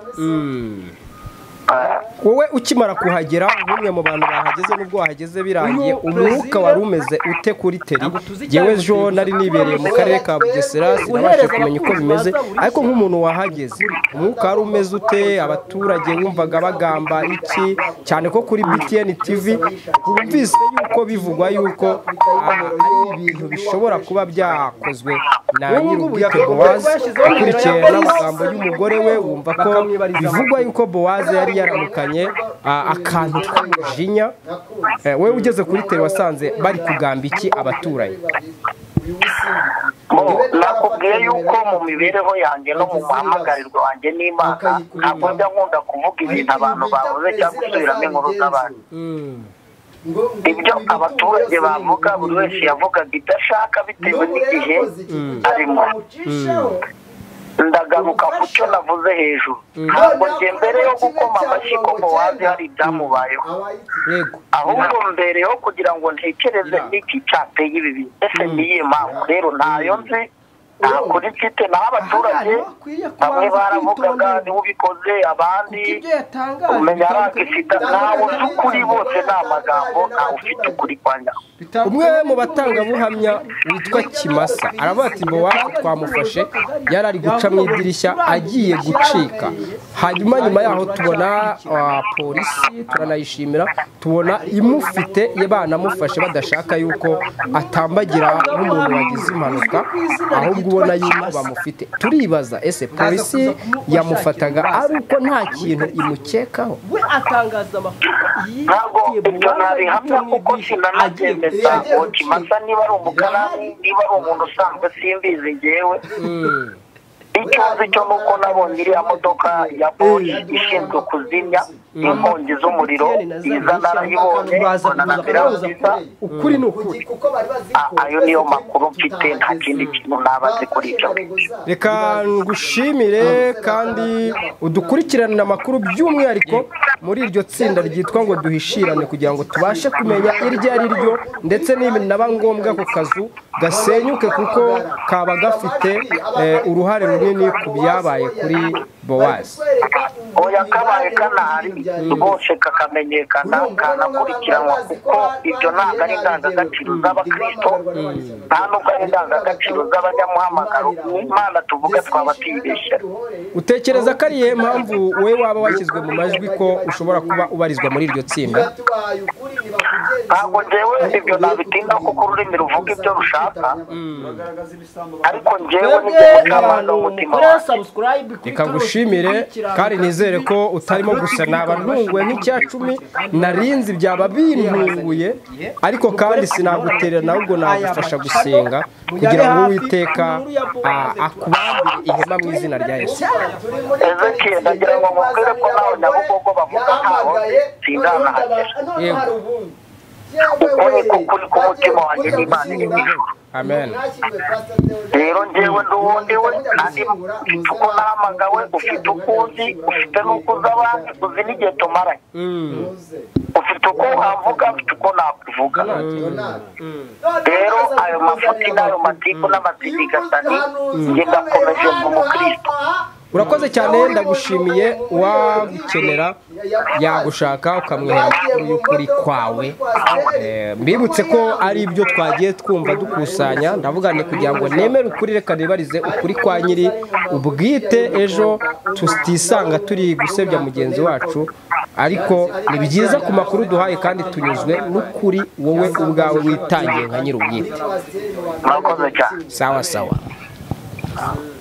wowe ukimara kuhagera bumwe mu bantu bahageze n'ubwo wahageze birangiye umwuka wari umeze ute kuri teri yewe ejo nari nibereye mu karere ka bugesera sinabashije kumenya uko bimeze ariko nk'umuntu wahageze umwuka wari umeze ute abaturage wumvaga bagamba iki cyane ko kuri btn tv bumvise yuko bivugwa yuko ah, ari ibintu bishobora kuba byakozwe na nyir'ubwite bowazi ukurikiye n'amagambo y'umugore we wumva ko bivugwa yuko bowaze yari yaramukanye ah, akantu k'umujinya Eh, wowe ugeze kuri teri wasanze bari kugamba iki abaturanyi Bo, nakubwiye yuko mu mibereho yanjye no mu muhamagarirwa wanjye n'imana ntabwo njya nkunda kuvuga ibintu abantu bavuze cyangwa gusubiramo inkuru z'abantu ibyo abaturage bavuga buri wese yavugaga ibyo ashaka bitewe n'igihe arimo ndagaruka ku cyo navuze hejuru ntabwo njye mbere yo gukoma amashyi ko muwazi hari ibyamubayeho ahubwo mbere yo kugira ngo ntekereze niki cyateye ibi bintu ese niyihe mpamvu rero ntayo nzi nta kuri mfite naho abaturage bamwe baravugaga niwe ubikoze abandi umenya arakifite ntawe uzi ukuri bose ni amagambo ntawe ufite ukuri kwa nyawo umwe mu batangabuhamya witwa kimasa aravuga ati bowaze twamufashe yari ari guca mu idirishya agiye gucika hanyuma nyuma yaho tubona ah, polisi turanayishimira tubona imufite ye banamufashe badashaka yuko atambagira nk'umuntu wagize impanuka ahubwo ubona yuko bamufite turibaza ese polisi yamufataga ari uko nta kintu imukekaho we atangaza amakuru ntabwo ibyo nabihamya kuko sinanabyemeza ngo kimasa niba ari umukarani niba ari umuntu usanzwe simbizi ngewe icyo nzi cyo ni uko nabonye iriya modoka ya boyi ishinzwe kuzimya inkongi z'umuriro iza narayibonye mbona na mbere nziza ukuri ni ukuri Ah, ayo niyo makuru mfite nta kindi kintu nabaze kuri ibyo ngibyo reka ngushimire kandi udukurikiranire amakuru by'umwihariko muri iryo tsinda ryitwa ngo duhishirane kugira ngo tubashe kumenya iryo ari ryo ndetse n'ibinaba ngombwa ku kazu gasenyuke kuko kaba gafite eh, uruhare runini ku byabaye kuri bowazi oya kabaye kanahari rwose kakamenyekana kanakurikiranwa kuko ibyo ntabwo ari indangagaciro z'abakristo nta nubwo ari indangagaciro z'abanyamuhamagaro imana tuvuga twaba tuyibeshyera utekereza ko ariyo mpamvu wowe waba washyizwe mu majwi ko ushobora kuba ubarizwa muri iryo tsinda ntabwo njyewe ibyo nabitinda kuko ururimi ruvuga ibyo rushaka ariko njyewe nibyo mutabana w'umutima wanjye reka ngushimire kandi nizere ko utarimo gusa naba ntunguwe nk'icya cumi narinzi byaba bintunguye ariko kandi sinaguterera ahubwo nagufasha gusenga kugira ngo uwiteka ah, akubambire ihema mu izina rya yesu ezekiye ndagira ngo mubwire ko nawe nyabugogo bavuga ntaho sindanahagera uko niko kuri k'umutima wanjye n'imana iri mu ijuru amen rero njyewe ndi uwo ndi we kandi ufite uko nahamagawe ufite uko uzi ufite n'uko uzi abandi uzi n'igihe tumaranye ufite uko wavuga ufite uko nakuvuga rero ayo mafuti n'ayo matiku n'amatidigasani njye ndakomeje nk'umukristo urakoze cyane ndagushimiye uwagukenera yagushaka ukamwera amakuru y'ukuri kwawe Eh, mbibutse ko ari ibyo twagiye twumva dukusanya ndavuga ni kugira ngo nemere ukuri reka nibarize ukuri kwa nyiri ubwite ejo tutisanga turi gusebya mugenzi wacu ariko ni byiza ku makuru duhaye kandi tunyuzwe n'ukuri wowe ubwawe witangiye nka nyir'ubwite murakoze cyane sawa sawa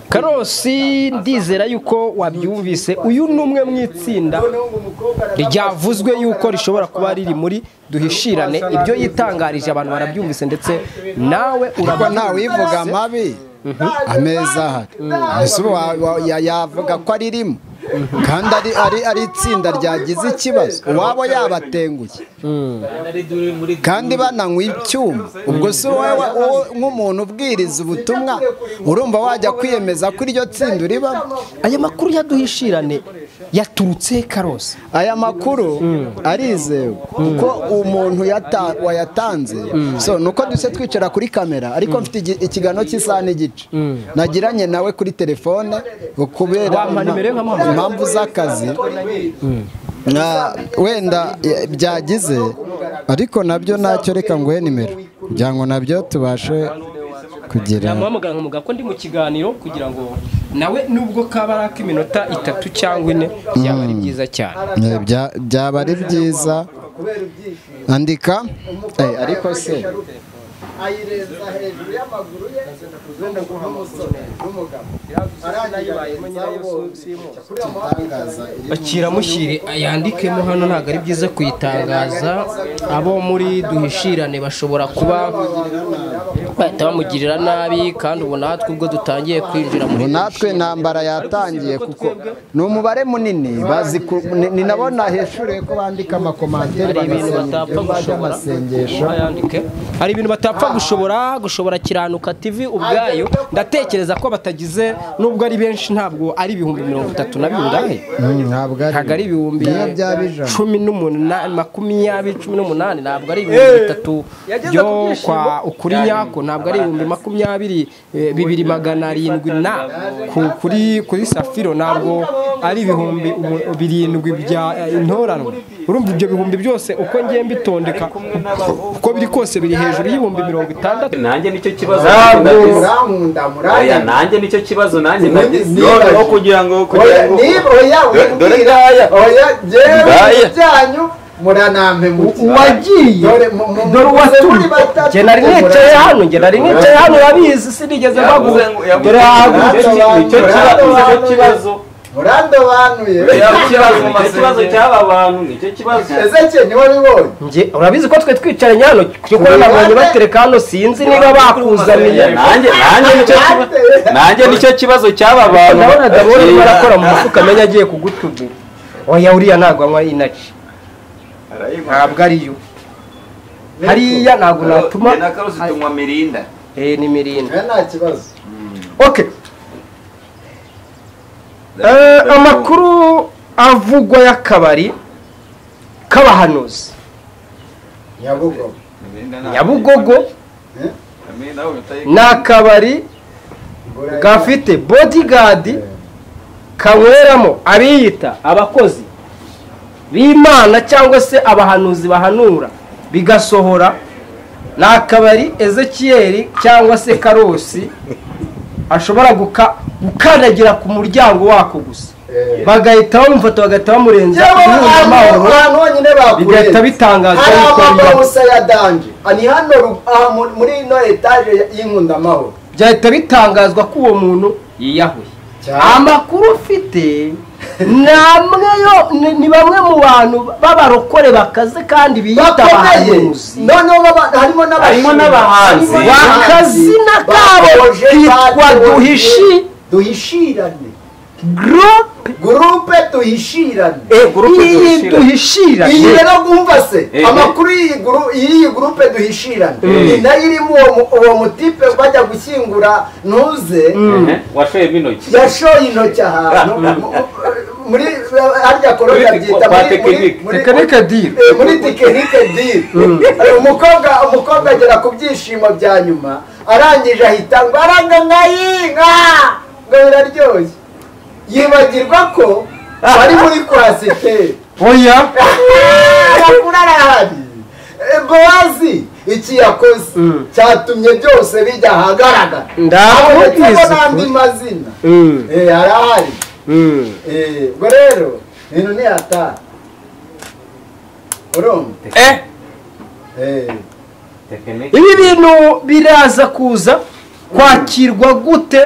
karosi ndizera yuko wabyumvise uyu ni umwe mu itsinda ryavuzwe yuko rishobora kuba riri muri duhishirane ibyo yitangarije abantu barabyumvise ndetse nawe Ariko urabyumvise. ntawivuga amabi ameza ahari ese ubu wa- wa- ya- yavuga ko aririmo kandi ari- ari- ari itsinda ryagize ikibazo uwabo yabatenguye kandi bananywa ibyuma ubwo si wowe wa- wowe nk'umuntu ubwiriza ubutumwa urumva wajya kwiyemeza ko iryo tsinda uribamo aya makuru yaduhishirane yaturutse karosi aya makuru arizewe kuko umuntu yata- wayatanze so ni uko duce twicara kuri kamera ariko mfite igi- ikiganiro cy'isaha n'igice nagiranye nawe kuri telefone kubera Wampa nimero ye nkamuhamagara. impamvu z'akazi na wenda eh, byagize ariko nabyo ntacyo reka nguhe nimero kugira ngo nabyo tubashe kugira namuhamagara nkamuga ko ndi mu kiganiro kugira ngo nawe nubwo kaba ari ak'iminota itatu cyangwa ine byaba ari byiza cyane Eh, bya- byaba ari byiza andika Eh, ariko se ayireza hejuru y'amaguru ye n'umusore n'umugabo bakiramushyire yandikemo hano ntabwo ari byiza kuyitangaza abo muri duhishirane bashobora kuba bahita bamugirira nabi kandi ubu natwe ubwo dutangiye kwinjira muri ubu natwe intambara yatangiye kuko ni umubare munini bazi ku- ni- ni nabo naheshuruye ko bandika amakomanteri hari ibintu batapfa gushobora Ayandike. hari ibintu batapfa gushobora gushobora kiranuka tv ubwayo ndatekereza ko batagize nubwo ari benshi ntabwo ari ibihumbi mirongo itatu na bingahe ntabwo ntabwo ari ibihumbi Iyo byaba ijana. cumi n'umunani makumyabiri cumi n'umunani ntabwo ari ibihumbi bitatu yageze byo ku byishimo. kwa ukuri nyako ntabwo ari ibihumbi makumyabiri eh, bibiri magana arindwi na ku- kuri kuri safiro ntabwo ari ibihumbi umu- birindwi bya eh, intoranwa urumva ibyo bihumbi byose uko ngiye mbitondeka uko biri kose biri hejuru y'ibihumbi mirongo itandatu nanjye nicyo kibazo urankunda oya nanjye nicyo kibazo nanjye nagize nibaje. aho kugira ngo kugira ngo niba oya Dore- dore wimbwira ngaya. oya Ngaya. jyewe byanyu muranampe muti uwagiye dore uwatumye Njye nari nicaye hano njye nari nicaye hano urabizi sinigeze Yavuze baguha ngo- yavuze dore ngo- hagutse nicyo kibazo murandobanuye nicyo kibazo nicyo kibazo cy'aba bantu nicyo kibazo ezeke niwe bibonye Njye urabizi ko twe twicaranye hano kuko nabonye batereka hano sinzi niba bakuzaniye nanjye nanjye nicyo kibazo nanjye nicyo kibazo cy'aba bantu ndabona dabona arimo arakora mu mufuka amenya agiye kugutubira oya uriya ntabwo anywa inaci ntabwo ariyo hariya ntabwo natuma na karusi tunywa mirinda eh ni mirinda nta kibazo okay Eh, amakuru avugwa y'akabari k'abahanuzi nyabugogo nyabugogo ni akabari gafite bodigadi kanyweramo abiyita abakozi b'imana cyangwa se abahanuzi bahanura bigasohora ni akabari ezekiyeri cyangwa se karosi ashobora guka- gukandagira ku muryango wako gusa bagahita bamufata bagahita bamurenza amahoro abantu bonyine bigahita bitangaza hari yuko amabara biyahura. gusa ya danje ni hano ru- aha mu- muri ino etaje y'inkundamahoro byahita bitangazwa ko uwo muntu yiyahuye amakuru ufite ni amwe yo ni- ni bamwe mu bantu b'abarokore bakaze kandi biyita bakomeye abahanuzi noneho baba- harimo Harimo n'abashinwa. n'abahanzi. Harimo n'abahanzi. Wakazina kabo Bakoje kitwa bakoje. Duhishi- duhishirane gurupe gurupe duhishirane gurupe iyi duhishirane. duhishirane iyi rero kumva se Eh, eh. amakuru y'iyi guru- y'iyi gurupe duhishirane ni nayo irimo uwo mu- uwo mutipe bajya gushyingura ntuze washoyemo intoki yashoye intoki ahantu muri harya korona Muri- byita kwa muri- muri- tekinike. muri- Tekinike deal. Eh, muri tekinike diri umukobwa umukobwa agera ku byishimo bya nyuma arangije ahita ngo aranga nkayinka ngo biraryoshye yibagirwa ko bari muri kwasiteri oya yakurara ahari Eh, bowazi iki yakoze cyatumye byose bijya ahagaragara Ndakubwiza habonetsemo ukuri. n'andi mazina Mm. Eh, arahari Mm. Eh, ubwo rero ibintu ntiyataha ibi bintu biraza kuza kwakirwa gute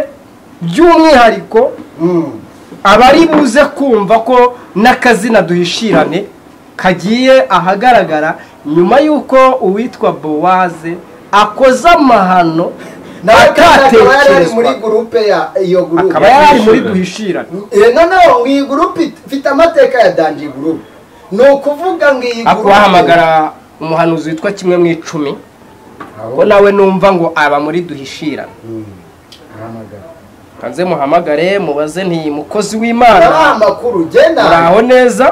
by'umwihariko abari buze kumva ko n'akazina duhishirane kagiye ahagaragara nyuma y'uko uwitwa bowaze akoze amahano akaba yari ari muri akatekerezwa gurupe ya iyo gurupe akaba yari ari muri duhishirane Eh, noneho ngo iyi gurupe it- ifite amateka ya danji gurupe ni ukuvuga ngo iyi ako bahamagara umuhanuzi witwa kimwe mu icumi ko nawe numva ngo aba muri duhishirane kanze muhamagare mubaze nti mukozi w'imana Urabaha amakuru, genda. muraho neza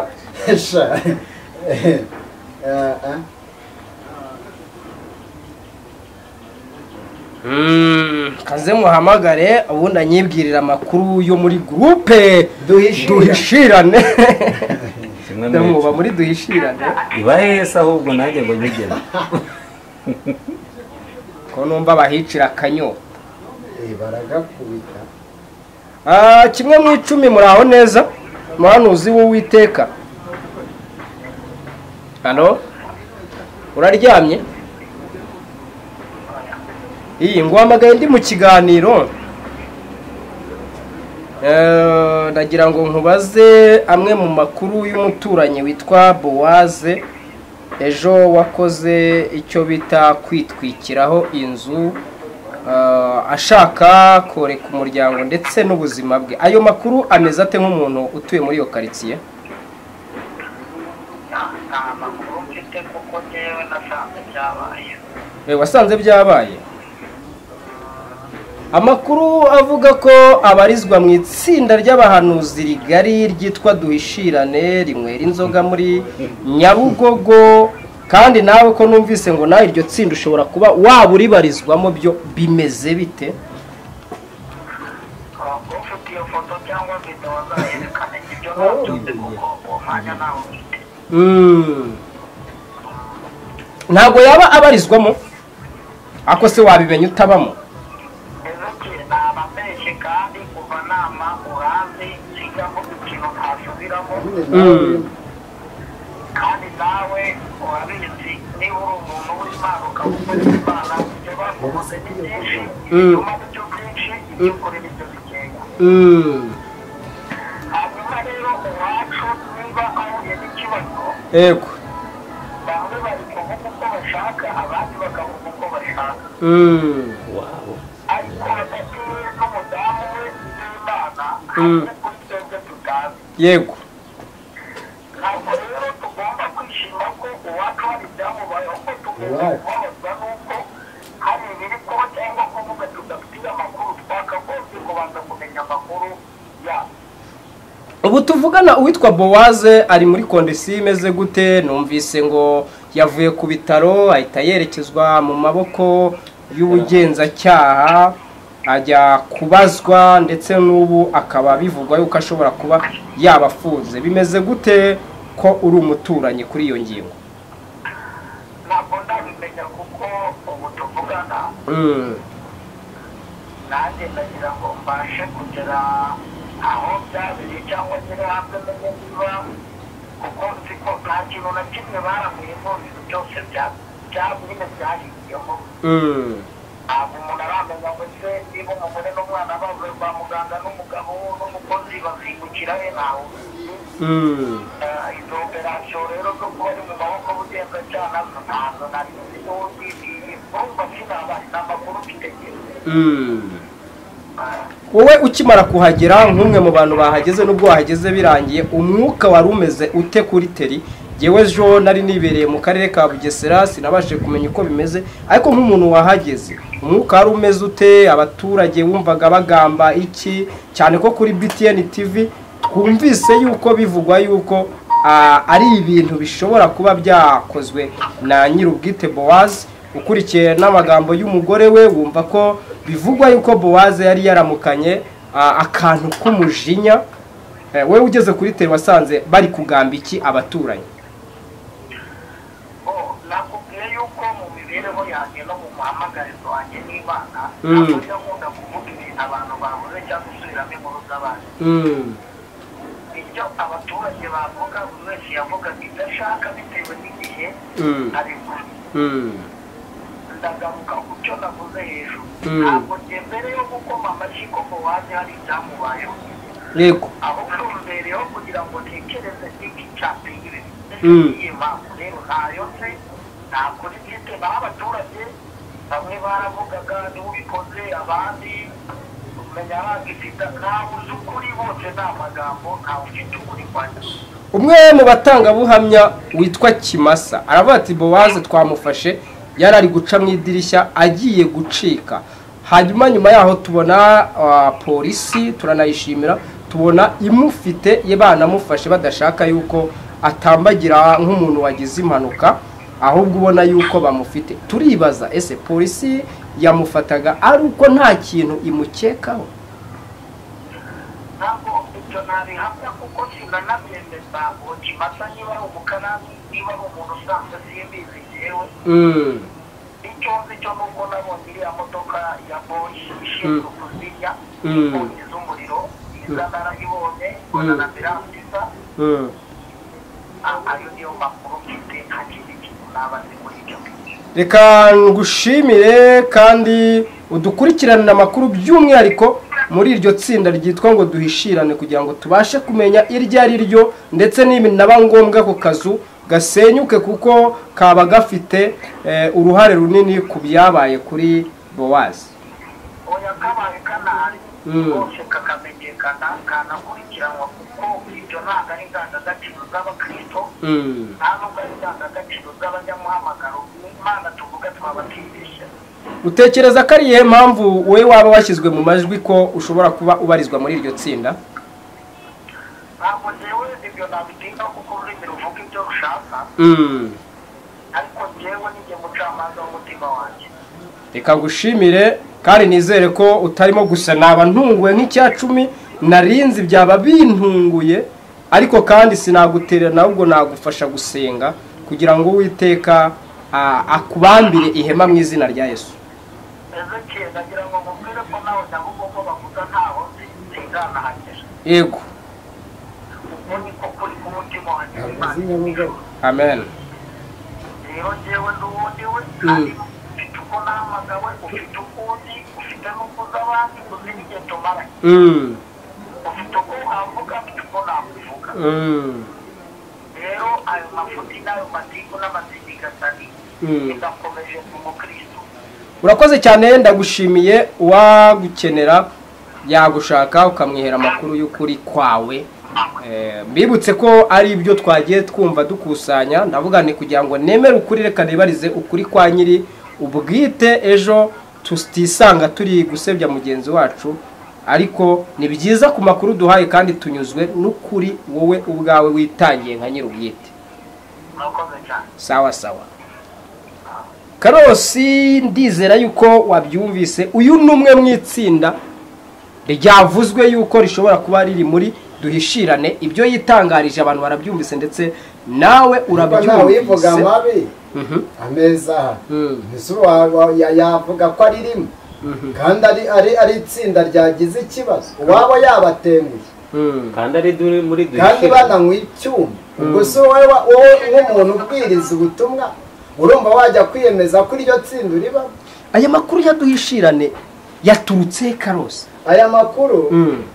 Mm, kanze muhamagare ubundi anyibwirira amakuru yo muri gurupe duhishirane ndamuba muri duhishirane ibahe yesi ahubwo nanjye ngo nyigene ko numva bahicira akanyota baragakubita Ah, kimwe mu icumi muraho neza muhanuzi w'uwiteka hano uraryamye iyi nguhamagaye ndi mu kiganiro Eh, ndagira ngo nkubaze amwe mu makuru y'umuturanyi witwa bowaze ejo wakoze icyo bita kwitwikiraho inzu eh, ashaka koreka umuryango ndetse n'ubuzima bwe ayo makuru ameze ate nk'umuntu utuye muri iyo karitsiye Eh, wasanze byabaye amakuru avuga ko abarizwa mu itsinda ry'abahanuzi rigari ryitwa duhishirane rinywera inzoga muri nyabugogo kandi nawe ko numvise ngo nawe iryo tsinda ushobora kuba waba uribarizwamo byo bimeze bite Mm. ntabwo yaba abarizwamo ako se wabimenya utabamo Mm. Mm. Mm. Yego. Mm. Mm. Yego. ubu tuvugana uwitwa bowaze ari muri kondisiyo imeze gute numvise ngo yavuye ku bitaro ahita yerekezwa mu maboko y'ubugenzacyaha ajya kubazwa ndetse n'ubu akaba bivugwa yuko ashobora kuba yabafunze bimeze gute ko uri umuturanyi kuri iyo ngingo Mm. Mm. Mm. Mm. wowe ukimara kuhagera nk'umwe mu bantu bahageze n'ubwo wahageze birangiye umwuka wari umeze ute kuri teri yewe ejo nari nibereye mu karere ka bugesera sinabashije kumenya uko bimeze ariko nk'umuntu wahageze umwuka wari umeze ute abaturage wumvaga bagamba iki cyane ko kuri btn tv twumvise yuko bivugwa yuko ah, ari ibintu bishobora kuba byakozwe na nyir'ubwite bowazi ukurikiye n'amagambo y'umugore we wumva ko bivugwa yuko bowaze yari yaramukanye ah, akantu k'umujinya Eh, wewe ugeze kuri teri wasanze bari kugamba iki abaturanyi Mm. Mm. icyo ibyo abaturage bavuga buri wese yavugaga ibyo ashaka bitewe n'igihe Mm. arimo ndagaruka ku cyo navuze hejuru Mm. ntabwo njye mbere yo gukoma amashyi ko mu wanjye hari ibyamubayeho yego ahubwo mbereyeho kugira ngo ntekereze iki cyatewe Mm. niyo mpamvu rero ntayo nzi nta kuri mfite naho abaturage bamwe baravugaga niwe ubikoze abandi umenya bagifite ntabwo uzi ukuri bose ni amagambo ntawe ufite ukuri kwanjye umwe mu batangabuhamya witwa kimasa aravuga ati bowaze twamufashe yari ari guca mu idirishya agiye gucika hanyuma nyuma yaho tubona ah, polisi turanayishimira tubona imufite ye banamufashe badashaka yuko atambagira nk'umuntu wagize impanuka ahubwo ubona yuko bamufite turibaza ese polisi yamufataga ari uko nta kintu imukekaho ntabwo ibyo nabihamya kuko sinanabyemeza ngo kimasa niba ari umukarani niba ari umuntu usanzwe simbizi yewe Mm. icyo nzi cyo ni uko nabonye iriya modoka ya boyi ishinzwe kuzimya Mm. inkongi z'umuriro iza narayibonye mbona na ambiranse iza Mm. Ah, ayo niyo makuru mfite nta kindi kintu naba nzi muri ibyo ngibyo reka ngushimire kandi udukurikiranire amakuru by'umwihariko muri iryo tsinda ryitwa ngo duhishirane kugira ngo tubashe kumenya iryo ari ryo ndetse n'ibinaba ngombwa ako kazu gasenyuke kuko kaba gafite eh, uruhare runini ku byabaye kuri bowazi oya kabaye kanahari Mm. kose kakamenyekana kanakurikiranwa kuko ibyo ntabwo ari indangagaciro z'abakristo Mm. nta nubwo ari indangagaciro z'abanyamuhamagaro n'imana tuvuga twabatirisha utekereza ko ari iyihe mpamvu wowe waba washyizwe mu majwi ko ushobora kuba ubarizwa muri iryo tsinda ntabwo njyewe ibyo nabitinda kuko ururimi ruvuga ibyo rushaka Mm. ariko njyewe ninjye mucamanza w'umutima wanjye reka ngushimire kandi nizere ko utarimo gusa naba ntunguwe nk'icyacumi narinzi byaba bintunguye ariko kandi sinaguterera ahubwo nagufasha gusenga kugira ngo uwiteka ah, akubambire ihema mu izina rya yesu ezekiye ndagira ngo mubwire ko nawe nyabugo ko bavuga ntaho nzi- nzindanahagije yego uko niko kuri ku mutima wanjye w'imana amen rero njyewe ndi uwundi we Mm. ufite uko nahamagawe ufite uko uzi ufite n'uko uzi abandi uzi n'igihe tumaranye Mm. ufite uko wavuga ufite uko nakuvuga Mm. rero ayo mafuti n'ayo matiku n'amasindigatari Mm. bigakomeje mu mukristo urakoze cyane ndagushimiye uwagukenera yagushaka ukamwihera amakuru y'ukuri kwawe Eh, mbibutse ko ari ibyo twagiye twumva dukusanya ndavuga ni kugira ngo nemere ukuri reka nibarize ukuri kwa nyiri ubwite ejo tutisanga turi gusebya mugenzi wacu ariko ni byiza ku makuru duhaye kandi tunyuzwe n'ukuri wowe ubwawe witangiye nka nyiri ubwite sawa sawa karosi ndizera yuko wabyumvise uyu ni umwe mu itsinda ryavuzwe yuko rishobora kuba riri muri duhishirane ibyo yitangarije abantu barabyumvise ndetse nawe ntawivuga urabyumvise mabi ameza ntizuru yavuga ko ari rimwe kandi ari ari ari itsinda ryagize ikibazo uwaba yabatenguye kandi ari duri muri kandi duhishirane. bananywa icyuma ubwo si wowe wa- wowe nk'umuntu ubwiriza ubutumwa urumva wajya kwiyemeza ko iryo tsinda uribamo aya makuru ya duhishirane yaturutse he karosi aya makuru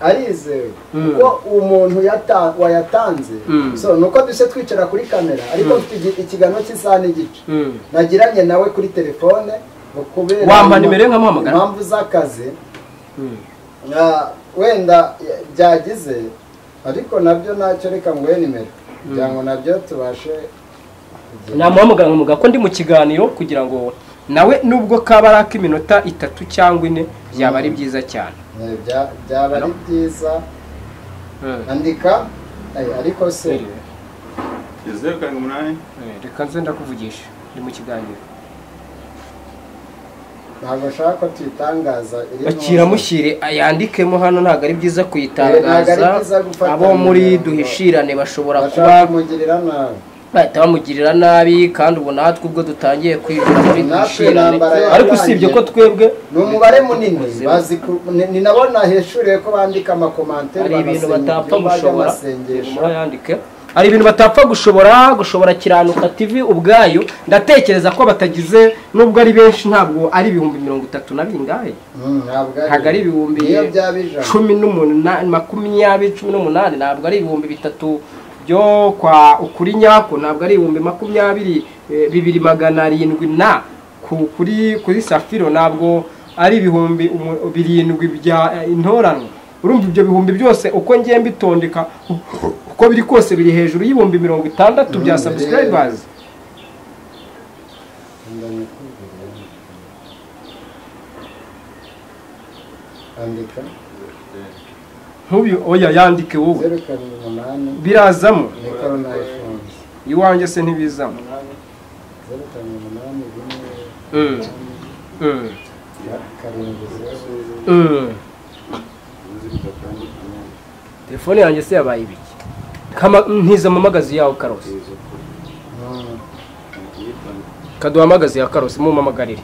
arizewe kuko umuntu yata- wayatanze Mm. so nuko duce twicara kuri kamera ariko Mm. mfite igi- ikiganiro cy'isaha n'igice Mm. nagiranye nawe kuri telefone ngo kubera Wampa nimero ye nkamuhamagara? impamvu z'akazi na- wenda ya- byagize ariko nabyo nacyo reka nguhe nimero kugira ngo nabyo tubashe namuhamagara nkamuga ko ndi mu kiganiro kugira ngo nawe nubwo kaba ari ak'iminota itatu cyangwa ine byaba ari byiza cyane Eh, bya- byaba ari byiza andika eh, ariko se zeru karindwi umunani reka nze ndakuvugisha ndi mu kiganiro ntabwo nshaka ko tuyitangaza iri mu- bakira mushyire ayandikemo hano ntabwo ari byiza Eh, ntabwo ari kuyitangaza byiza gufata abo muri umuryango. duhishirane bashobora bashaka kuba kumugirira nabi bahita bamugirira nabi kandi ubu natwe ubwo dutangiye kwivura muri dushirane ariko usibye ko twebwe ni umubare munini bazi ku- ni- ni nabo naheshuriye ko bandika amakomanteri hari ibintu bagasenga, batapfa iyo bajya gushobora amasengesho murayandike hari ibintu batapfa gushobora gushobora kiranuka tv ubwayo ndatekereza ko batagize nubwo ari benshi ntabwo ari ibihumbi mirongo itatu na bingahe ntabwo ntabwo ari ibihumbi Iyo byaba ijana. cumi n'umunani makumyabiri cumi n'umunani ntabwo ari ibihumbi bitatu byo kwa ukuri nyako ntabwo ari ibihumbi makumyabiri eh, bibiri magana arindwi na ku- kuri kuri safiro ntabwo ari ibihumbi umu- birindwi bya eh, intoranwa urumva ibyo bihumbi byose uko ngiye mbitondeka uko biri kose biri hejuru y'ibihumbi mirongo itandatu bya Mm, subscribers andika ntubi oya yandike wowe zeru karindwi umunani birazamo ni korona ifunze iwanjye se ntibizamo zeru karindwi umunani rimwe Mm. Mm. karindwi zeru Mm. telefone yanjye se yabaye ibiki Kama- ntizampamagaze yawe karosi kaduhamagaze ya karosi mumuhamagarire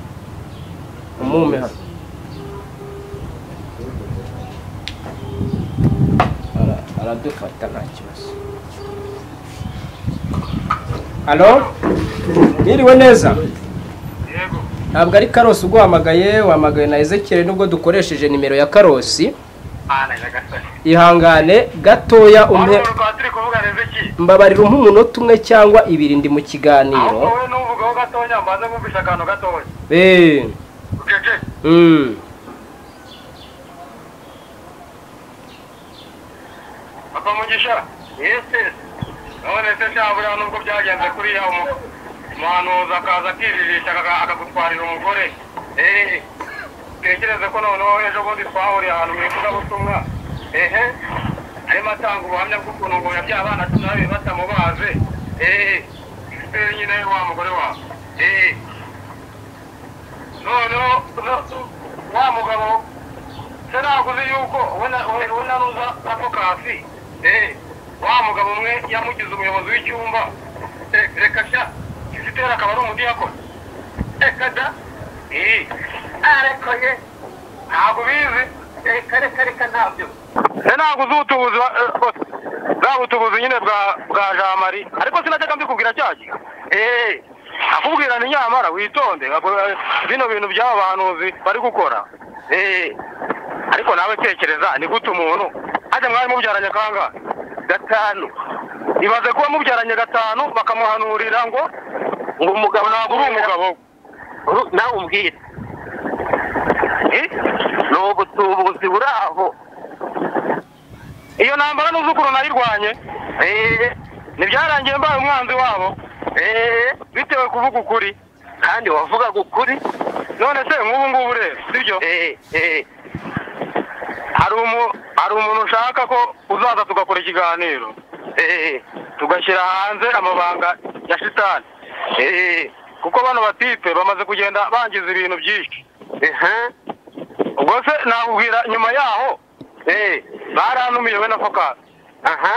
umume hano Ara- aradufata nta kibazo halo mwiriwe neza ntabwo ari karosi uguhamagaye wahamagaye na ezekiyeli nubwo dukoresheje nimero ya karosi ihangane gatoya umwe mbabarira umpe umunota umwe cyangwa ibiri ndi mu kiganiro Eh. Mm. papa mugisha yesi none se cyabura nubwo byagenze kuriya umu- umuhanuzi akaza akiririsha akaga- akagutwarira umugore eee tekereze ko noneho ejo bundi twahuriye ahantu mu ivugabutumwa ehe arimo atanga ubuhamya bw'ukuntu ngo yabyaye abana cumi na babiri batamubaze eee eee nyine wa mugore wawe eee noneho no- wa mugabo se naguze yuko we na- we- we na ruza advokasi eee wa mugabo umwe yamugize umuyobozi w'icyumba Eh, reka sha kizitera akaba ari umudiyakoni reka da eee ariko ye ntabwo ubizi reka reka reka ntabyo se ntabwo uzi ubutubuzi ba- eh, bose bwa butubuzi nyine bwa bwa jamari ariko sinajyaga mbikubwira cya gihe eee akubwira ni nyamara witonde eh, bino bintu by'aba bahanuzi bari gukora eee ariko nawe tekereza ni gute umuntu ajya mwari mubyaranye kangahe gatanu ibaze kuba mubyaranye gatanu bakamuhanurira ngo ngo umugabo ntabwo uri umugabo we. Ru- nawe umbwire Eh? ni ubutubuzi buri aho iyo ntambara n'uzi ukuntu nayirwanye Eh, ntibyarangiye mbaye umwanzi wabo Eh, bitewe kuvuga ukuri kandi wavugaga ukuri none se nk'ubu ngubu rero sibyo Eh, eh. hari umu- hari umuntu ushaka ko uzaza tugakora ikiganiro Eh, tugashyira hanze amabanga ya shitani Eh, kuko bano batipe bamaze kugenda bangiza ibintu byinshi Ehe. ubwo se nakubwira nyuma yaho Eh, barantumiye we na fokasi aha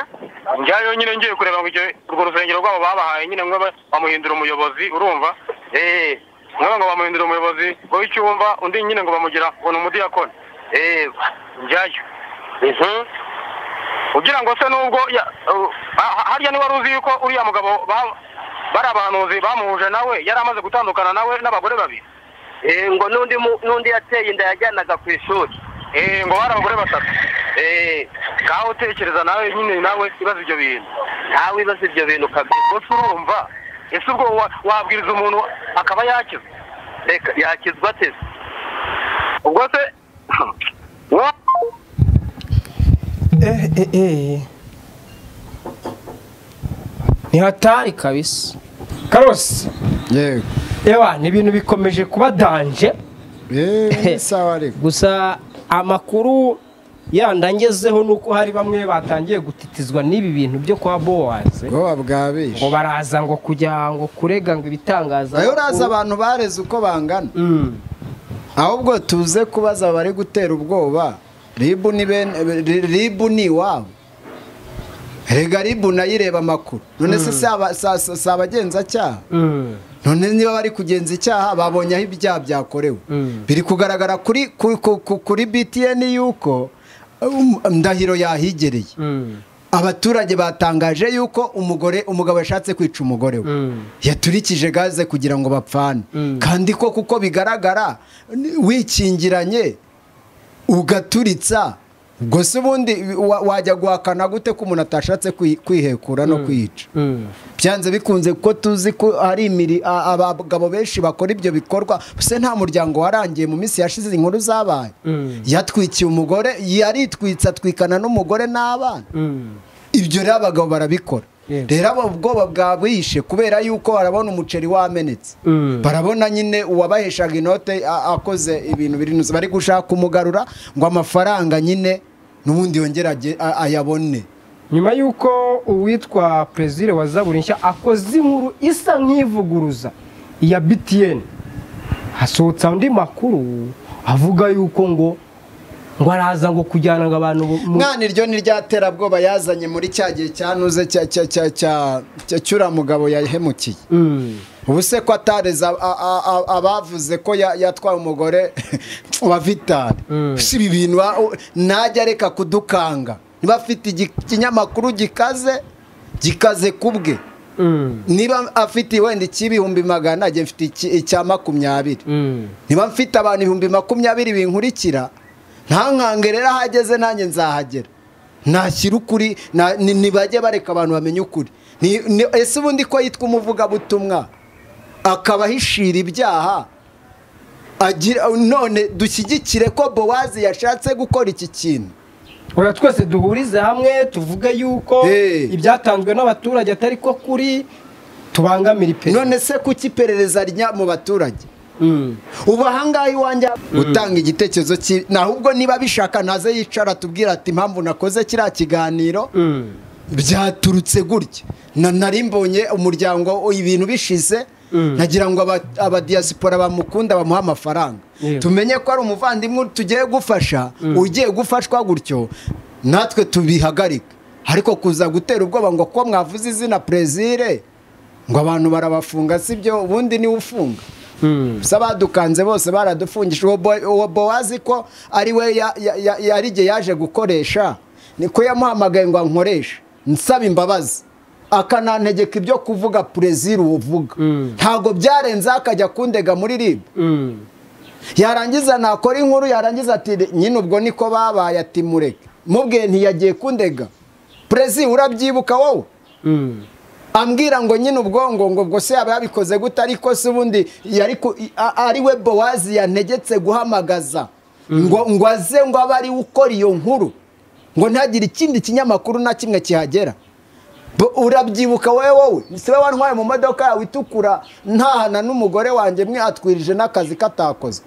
njyayo nyine ngiye kureba ngo icyo- urwo rusengero rwabo babahaye nyine mwe ba- bamuhindura umuyobozi urumva Eh, mwe ngo bamuhindura umuyobozi w'icyumba undi nyine ngo bamugira ngo ni umudiyakoni Eh, njyayo Mhm. ugira ngo se nubwo ya- uh, ha- ha- harya niwari uzi yuko uriya mugabo ba- bari abahanuzi bamuhuje nawe yari amaze gutandukana nawe n'abagore babiri Eh, ngo n'undi mu- n'undi yateye inda yajyanaga ku ishuri Eh, ngo bari abagore batatu Eh, ngaho utekereza nawe nyine nawe ibaza ibyo bintu ntawe ibaza ibyo bintu kabisa gusa urumva ese ubwo wa- wabwiriza umuntu akaba yakizwa reka yakizwa ate se? ubwo se wo- ni hatari kabisa karosi yewe ni ibintu bikomeje kuba danje gusa amakuru yandangezeho ni uko hari bamwe batangiye gutitizwa n'ibi bintu byo kwa bowaze ngo baraza ngo kugira ngo kurega ngo ibitangaza ayo uraza abantu bareze uko bangana ahubwo tuze kubaza bari gutera ubwoba ribu ni bene- ribu ni iwabo rega ribu nayireba amakuru none se si aba- si- si si abagenzacyaha none niba bari kugenza icyaha babonye aho ibyaha byakorewe biri kugaragara kuri ku- ku- ku- kuri btn yuko um, ndahiro yahigereye abaturage batangaje yuko umugore umugabo yashatse kwica umugore we yaturikije gaze kugira ngo bapfane kandi ko kuko bigaragara ni- wikingiranye ugaturitsa ubwo se ubundi wa- wajya guhakana gute ko umuntu atashatse kwi- kwihekura no kwica byanze bikunze kuko tuzi ko hari imiri a- abagabo benshi bakora ibyo bikorwa se nta muryango warangiye mu minsi yashize inkuru zabaye yatwikiye umugore yaritwitse atwikana n'umugore n'abana ibyo rero abagabo barabikora rero abo ubwoba bwabishe kubera yuko barabona umuceri wamenetse barabona nyine uwabaheshaga inote a- akoze ibintu birinutse bari gushaka kumugarura ngo amafaranga nyine n'ubundi yongere age- a- ayabone nyuma y'uko uwitwa perezida wa zaburi nshya akoze inkuru isa nk'ivuguruza iya btn hasohotse andi makuru avuga yuko ngo ngo araza ngo kujyana ngo abantu bo- mu- mwana iryo ni rya terabwoba yazanye muri cya gihe cyanuze cya- cya- cya- cya- cya cyura mugabo yahemukiye ubu se ko atareza a- a- a- abavuze ko ya- yatwaye umugore wa vitari si ibi bintu a- u- najya areka kudukanga niba afite igi- ikinyamakuru gikaze gikaze ku bwe niba afite wenda icy'ibihumbi magana ajya mfite iki- icya makumyabiri niba mfite abantu ibihumbi makumyabiri binkurikira ntankangere rero aho ageze nanjye nzahagera nashyira ukuri na- ni- nibajye bareka abantu bamenye ukuri Ni- ni- ese ubundi ko yitwa umuvugabutumwa akaba ahishira ibyaha agira none dushyigikire ko bowazi yashatse gukora iki kintu oya twese duhurize hamwe tuvuge yuko ibyatanzwe n'abaturage atari ko kuri tubangamira iperereza none se kuki iperereza rya mu baturage ubu ahangaha iwanjye gutanga igitekerezo cyi nahubwo niba bishaka ntaze yicara atubwira ati impamvu nakoze kiriya kiganiro byaturutse gutya na nari mbonye umuryango o- ibintu bishize nagira ngo aba- abadiyasipora bamukunda bamuhe amafaranga Yego. tumenye ko ari umuvandimwe tugiye gufasha ugiye gufashwa gutyo natwe tubihagarika ariko kuza gutera ubwoba ngo ko mwavuze izina perezire ngo abantu barabafunga sibyo ubundi niwe ufunga gusa badukanze bose baradufungije uwo Bo- uwo bowazi ko ari we ya- ya- ya- yari igihe yaje gukoresha niko yamuhamagaye ngo ankoreshe nsaba imbabazi akanantegeka ibyo kuvuga perezida uvuga ntabwo byarenzeho akajya kundega muri rib yarangiza nakora inkuru yarangiza ati nyine ubwo niko babaye ati mureke mubwiye ntiyagiye kundega perezida urabyibuka wowe ambwira ngo nyine ubwongo ngo ubwo se yaba yabikoze gute ariko se ubundi yari ku- i- a- ari we bowazi yantegetse guhamagaza ngo ngo aze ngo abe ari we ukora iyo nkuru ngo ntagire ikindi kinyamakuru na kimwe kihagera Bo- urabyibuka wowe wowe si wowe wantwaye mu modoka yawe itukura ntahana n'umugore wanjye mwatwirije n'akazi katakozwe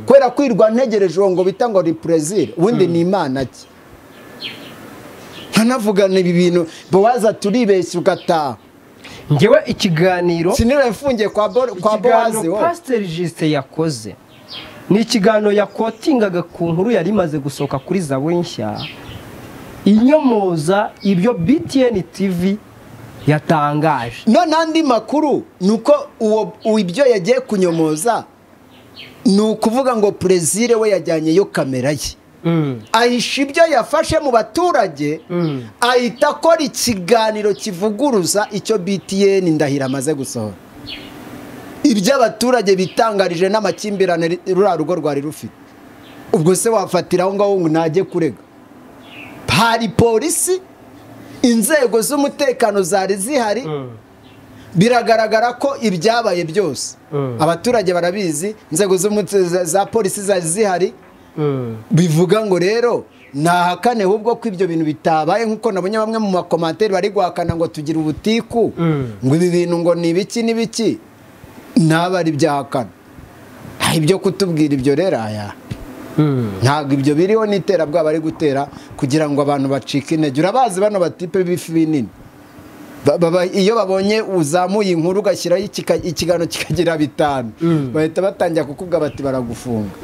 kubera kwirwa ntegereje uwo ngo bita ngo ni perezida ubundi ni imana ki ntanavugana ibi bintu bowaza turibeshya ugataha ngewe ikiganiro sinira yafungiye kwa Bo- kwa bowazi ikiganiro wowe pasiteri jisite yakoze ni ikiganiro yakotingaga ku nkuru yari imaze gusohoka kuri zaburi nshya inyomoza ibyo btn tv yatangaje none andi makuru ni uko uwo uwo ibyo yagiye kunyomoza ni ukuvuga ngo perezire we yajyanyeyo kamera ye ahisha ibyo yafashe mu baturage ahita akora ikiganiro kivuguruza icyo btn ndahiro amaze gusohora ibyo abaturage bitangarije n'amakimbirane ri- ruriya rugo rwari rufite ubwo se wafatira aho ngaho ngo ntajye kurega hari polisi inzego z'umutekano zari zihari biragaragara ko ibyabaye byose abaturage barabizi inzego z'umute- za- za polisi zari zihari bivuga ngo rero nahakane ahubwo ko ibyo bintu bitabaye nk'uko nabonye bamwe mu makomantere bari guhakana ngo tugire ubutiku ngo ibi bintu ngo ni ibiki n'ibiki naba ari byahakana nta ibyo kutubwira ibyo rero aya ntabwo ibyo biriho n'iterabwoba bari gutera kugira ngo abantu bacike intege urabazi bano batipe b'ifi binini Ba- baba- iyo babonye uzamuye inkuru ugashyiraho ikika- ikiganiro kikagira bitanu bahita batangira kukubwa bati baragufunga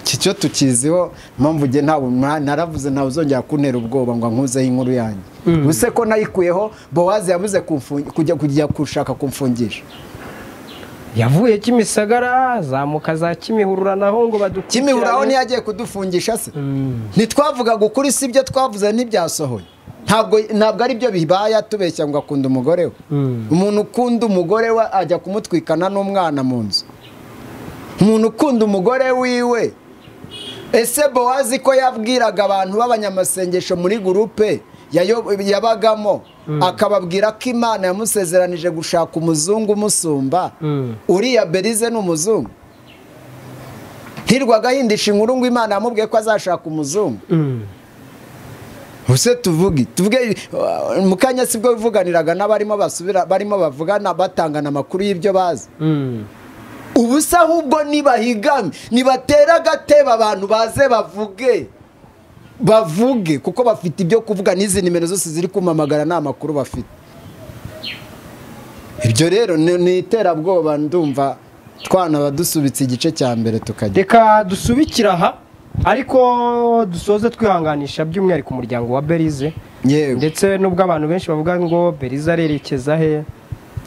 iki cyo tukiziho mpamvu nge ntabwo mwa- naravuze ntawe uzongera kuntera ubwoba ngo nkuzeho inkuru yanjye ubuse ko nayikuyeho bowazi yabuze kumfungi- kujya kujya gushaka kumfungisha yavuye kimisagara zamuka za kimihurura naho ngo badukurikiranire kimihurura aho niyo agiye kudufungisha se ntitwavugaga ukuri si ibyo twavuze ntibyasohoye ntabwo ntabwo ari byo bibaya tubeshya ngo akunda umugore we umuntu ukunda umugore we ajya kumutwikana n'umwana mu nzu umuntu ukunda umugore wiwe ese bowazi ko yabwiraga abantu b'abanyamasengesho muri gurupe yayo- yabagamo akababwira ko imana yamusezeranije gushaka umuzungu umusumba uriya berize ni umuzungu hirwa agahindisha inkuru ngo imana yamubwiye ko azashaka umuzungu Use tuvuge tuvuge uh, mu kanya sibwo bivuganiraga n'abarimo basubira barimo bavugana batangana amakuru y'ibyo bazi ubusa ahubwo nibahigame nibatera agatebe abantu baze bavuge bavuge kuko bafite ibyo kuvuga n'izi nimero zose ziri kumamagara nta makuru bafite ibyo rero ni ni iterabwoba ndumva twanaba dusubitse igice cya mbere tukajya reka dusubikira aha ariko dusoze twihanganisha by'umwihariko umuryango wa berize ndetse n'ubwo abantu benshi bavuga ngo berize arerekeza he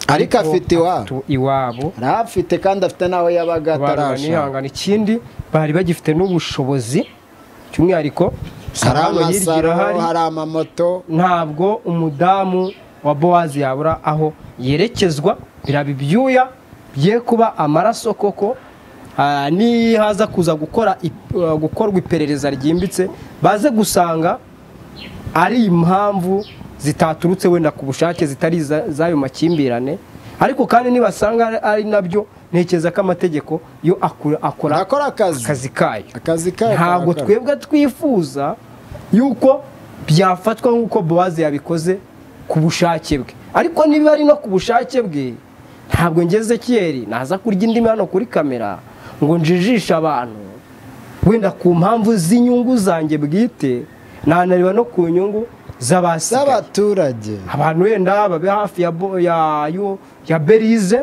Ariko afite iwabo. afite iwabo arahafite kandi afite n'aho yabaga atarashaka banihangana ikindi bari bagifite n'ubushobozi by'umwihariko hari hano hirya amasaro irahari. hari amamoto ntabwo umudamu wa bowazi yabura aho yerekezwa biraba ibyuya bye kuba amaraso koko ah, nihaza kuza gukora ip- ah, gukorwa iperereza ryimbitse baze gusanga ari impamvu zitaturutse wenda ku bushake zitari iza- z'ayo makimbirane ariko kandi nibasanga ari- ari nabyo ntekereza ko amategeko yo akora akora akazi kayo akazi kayo ntabwo karakora. twebwe twifuza yuko byafatwa nk'uko bowazi yabikoze ku bushake bwe ariko niba ari no ku bushake bwe ntabwo ngeze kiyeri naza kurya indimi hano kuri kamera ngo njijishe abantu wenda ku mpamvu z'inyungu zanjye bwite nanareba no ku nyungu z'abaturage abantu wenda babe hafi ya bo- ya yo- ya berize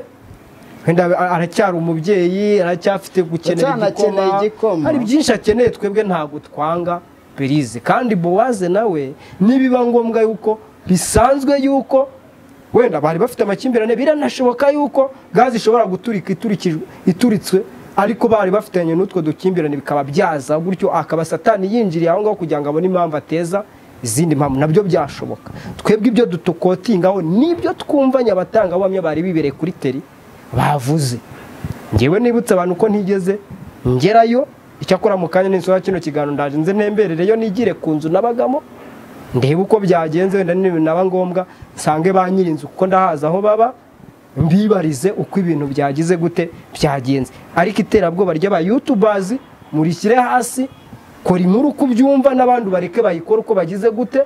wenda a- aracyari umubyeyi aracyafite gukenera Aracyanakeneye igikoma. hari byinshi akeneye twebwe ntabwo twanga berize kandi bowaze nawe nibiba ngombwa yuko bisanzwe yuko wenda bari bafite amakimbirane biranashoboka yuko gazi ishobora guturika iturikijwe ituritswe ariko bari bafitanye n'utwo dukimbirane bikaba byaza gutyo akaba satani yinjiriye aho ngaho kugira ngo abone impamvu ateza izindi mpamvu nabyo byashoboka twebwe ibyo dutokotingaho n'ibyo twumva nyabatangabuhamya bari bibereye kuri teri bavuze ngewe nibutse abantu ko ntigeze ngerayo icyakora mu kanya n'insoza kino kiganiro ndaje nze ntemberereyo nigire ku nzu n'abagamo ndebe uko byagenze wenda n'ibintu naba ngombwa nsange ba nyirinzu kuko ndahazi aho baba mbibarize uko ibintu byagize gute byagenze ariko iterabwoba ry'abayutubazi murishyire hasi kora inkuru uko ubyumva n'abandi bareke bayikore uko bagize gute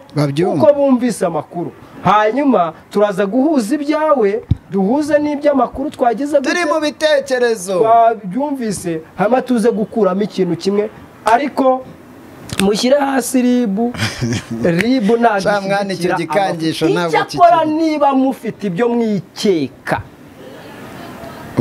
uko bumvise amakuru hanyuma turaza guhuza ibyawe duhuze n'ibyamakuru twagize gute turi mu bitekerezo twabyumvise hanyuma tuze gukuramo ikintu kimwe ariko mushyire hasi ribu ribu ntabwo Sha mwana, icyo gikangisho ntabwo icyakora niba mufite ibyo mwikeka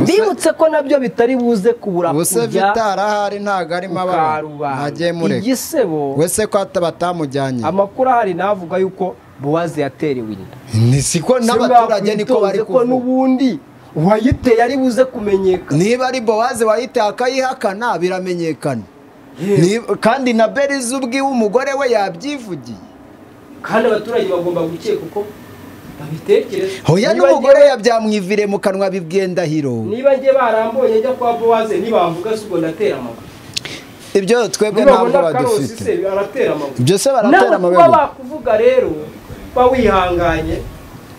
bibutse ko nabyo bitari buze kubura ubuse bitarahari ntabwo arimo abantu ntagiye mureka igisebo wese ko hata batamujyanye amakuru ahari navuga yuko buwazi yaterewe inda ni siko n'abaturage niko bari Simwakwitoze ko n'ubundi uwayiteye ari buze kumenyekana niba ari bowaze wayiteye akayihakana biramenyekana Niba- kandi na berize ubwiwe umugore we yabyivugiye kandi abaturage bagomba gukeka uko babitekereza hoya Niba n'umugore we byamwivire mu kanwa bibwiye ndahiro niba njye barambonye njya kwa bowaze ntibavuga si ubwo ndatera amaguru ibyo twebwe ntabwo nubabona karosi bagifite se aratera amaguru ibyo se baratera nawe amabere kuba bakuvuga rero ba wihanganye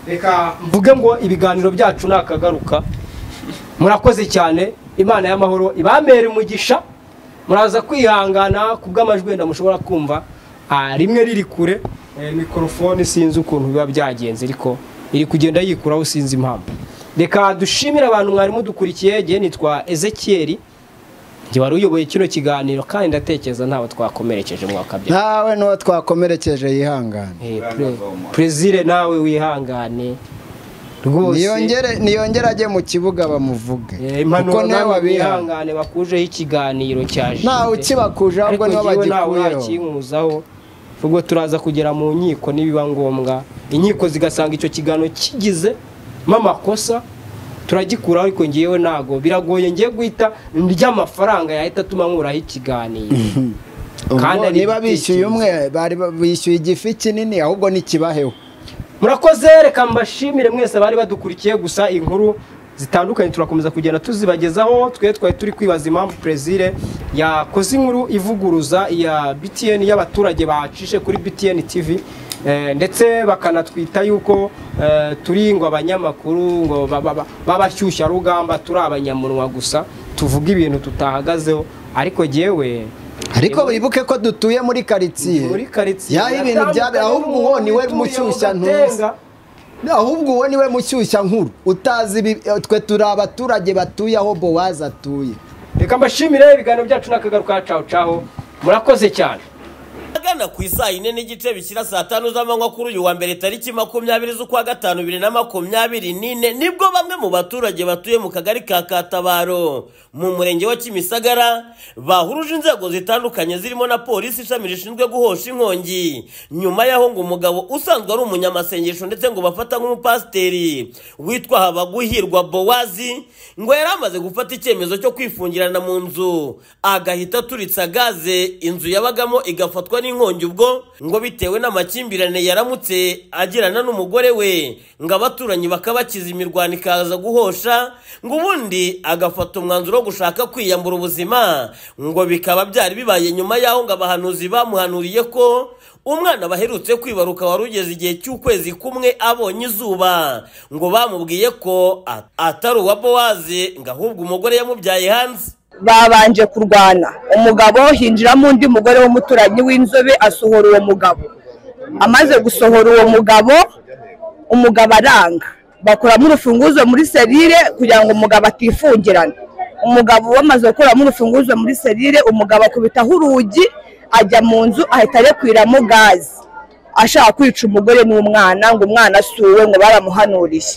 reka mvuge ngo ibiganiro byacu ni akagaruka murakoze cyane imana y'amahoro ibamere umugisha muraza kwihangana ku bw'amajwi wenda mushobora kumva ah, rimwe riri kure eh, mikorofone sinzi ukuntu biba byagenze ariko iri kugenda yikuraho sinzi impamvu reka dushimire abantu mwari mudukurikiye jye nitwa ezekiel njye wari uyoboye kino kiganiro kandi ndatekereza ntawe twakomerekeje mwaka bya nawe n'uwo twakomerekeje yihangane Eh, pre- Plaisir nawe wihangane rwose niyongere niyongere ajye mu kibuga bamuvuge kuko impanuro nawe nawe abiha wihangane bakujeho ikiganiro cya jisite Ntawe ukibakuje, ahubwo nibo bagikuyeho. ntakinkuzaho ubwo turaza kugera mu nkiko nibiba ngombwa inkiko zigasanga icyo kiganiro kigizemo amakosa turagikuraho ariko ngewe ntago biragoye ngiye guhita ry'amafaranga yahita atuma nkuraho ikiganiro ubwo ari niba bishyuye igitekerezo. umwe bari ba- bishyuye igifi kinini ahubwo n'ikibaheho murakoze reka mbashimire mwese abari badukurikiye gusa inkuru zitandukanye turakomeza kugenda tuzibagezaho twe twari turi kwibaza impamvu perezire yakoze inkuru ivuguruza iya btn y'abaturage bacishe kuri btn tv eh, ndetse bakanatwita yuko eh, turi ngo abanyamakuru ngo ba- ba- ba- b'abashyushya rugamba turi abanyamunwa gusa tuvuga ibintu tutahagazeho ariko jyewe ariko wibuke ko dutuye muri karitsiye muri karitsiye yaho ibintu byabe ahubwo uwo niwe mushyushya ntuzi ahubwo uwo niwe mushyushya nkuru utazi ibi- twe turi abaturage batuye aho bowazi atuye reka mbashimire ibiganiro byacu n'akagaruka caho caho murakoze cyane agana ku isaa yine n'igice bishyira saa tanu z'amanywa kuri uyu wa mbere tariki makumyabiri z'ukwa gatanu bibiri na makumyabiri n'ine nibwo bamwe mu baturage batuye mu kagari ka katabaro mu murenge wa kimisagara bahuruje inzego zitandukanye zirimo na polisi ishami rishinzwe guhosha inkongi nyuma y'aho ngo umugabo usanzwe ari umunyamasengesho ndetse ngo bafata nk'umupasiteri witwa habaguhirwa bowazi ngo yari amaze gufata icyemezo cyo kwifungirana mu nzu agahita aturitse gaze inzu yabagamo igafatwa n'inkongi ubwo ngo bitewe n'amakimbirane yaramutse agirana n'umugore we ngo abaturanyi bakabakiza imirwano ikaza guhosha ngo ubundi agafata umwanzuro wo gushaka kwiyambura ubuzima ngo bikaba byari bibaye nyuma y'aho ngo abahanuzi bamuhanuriye ko umwana baherutse kwibaruka wari ugeze igihe cy'ukwezi kumwe abonye izuba ngo bamubwiye ko at- atari uwa bowazi ngo ahubwo umugore yamubyaye hanze babanje kurwana umugabo hinjiramo undi mugore w'umuturanyi w'inzobe asohora uwo mugabo amaze gusohora uwo mugabo umugabo aranga bakuramo urufunguzo muri serire kugira ngo umugabo atifungirana umugabo wamaze gukuramo urufunguzo muri serire umugabo akubitaho urugi ajya mu nzu ahita arekwiramo gazi ashaka kwica umugore n'umwana ngo umwana asuwe ngo baramuhanuriye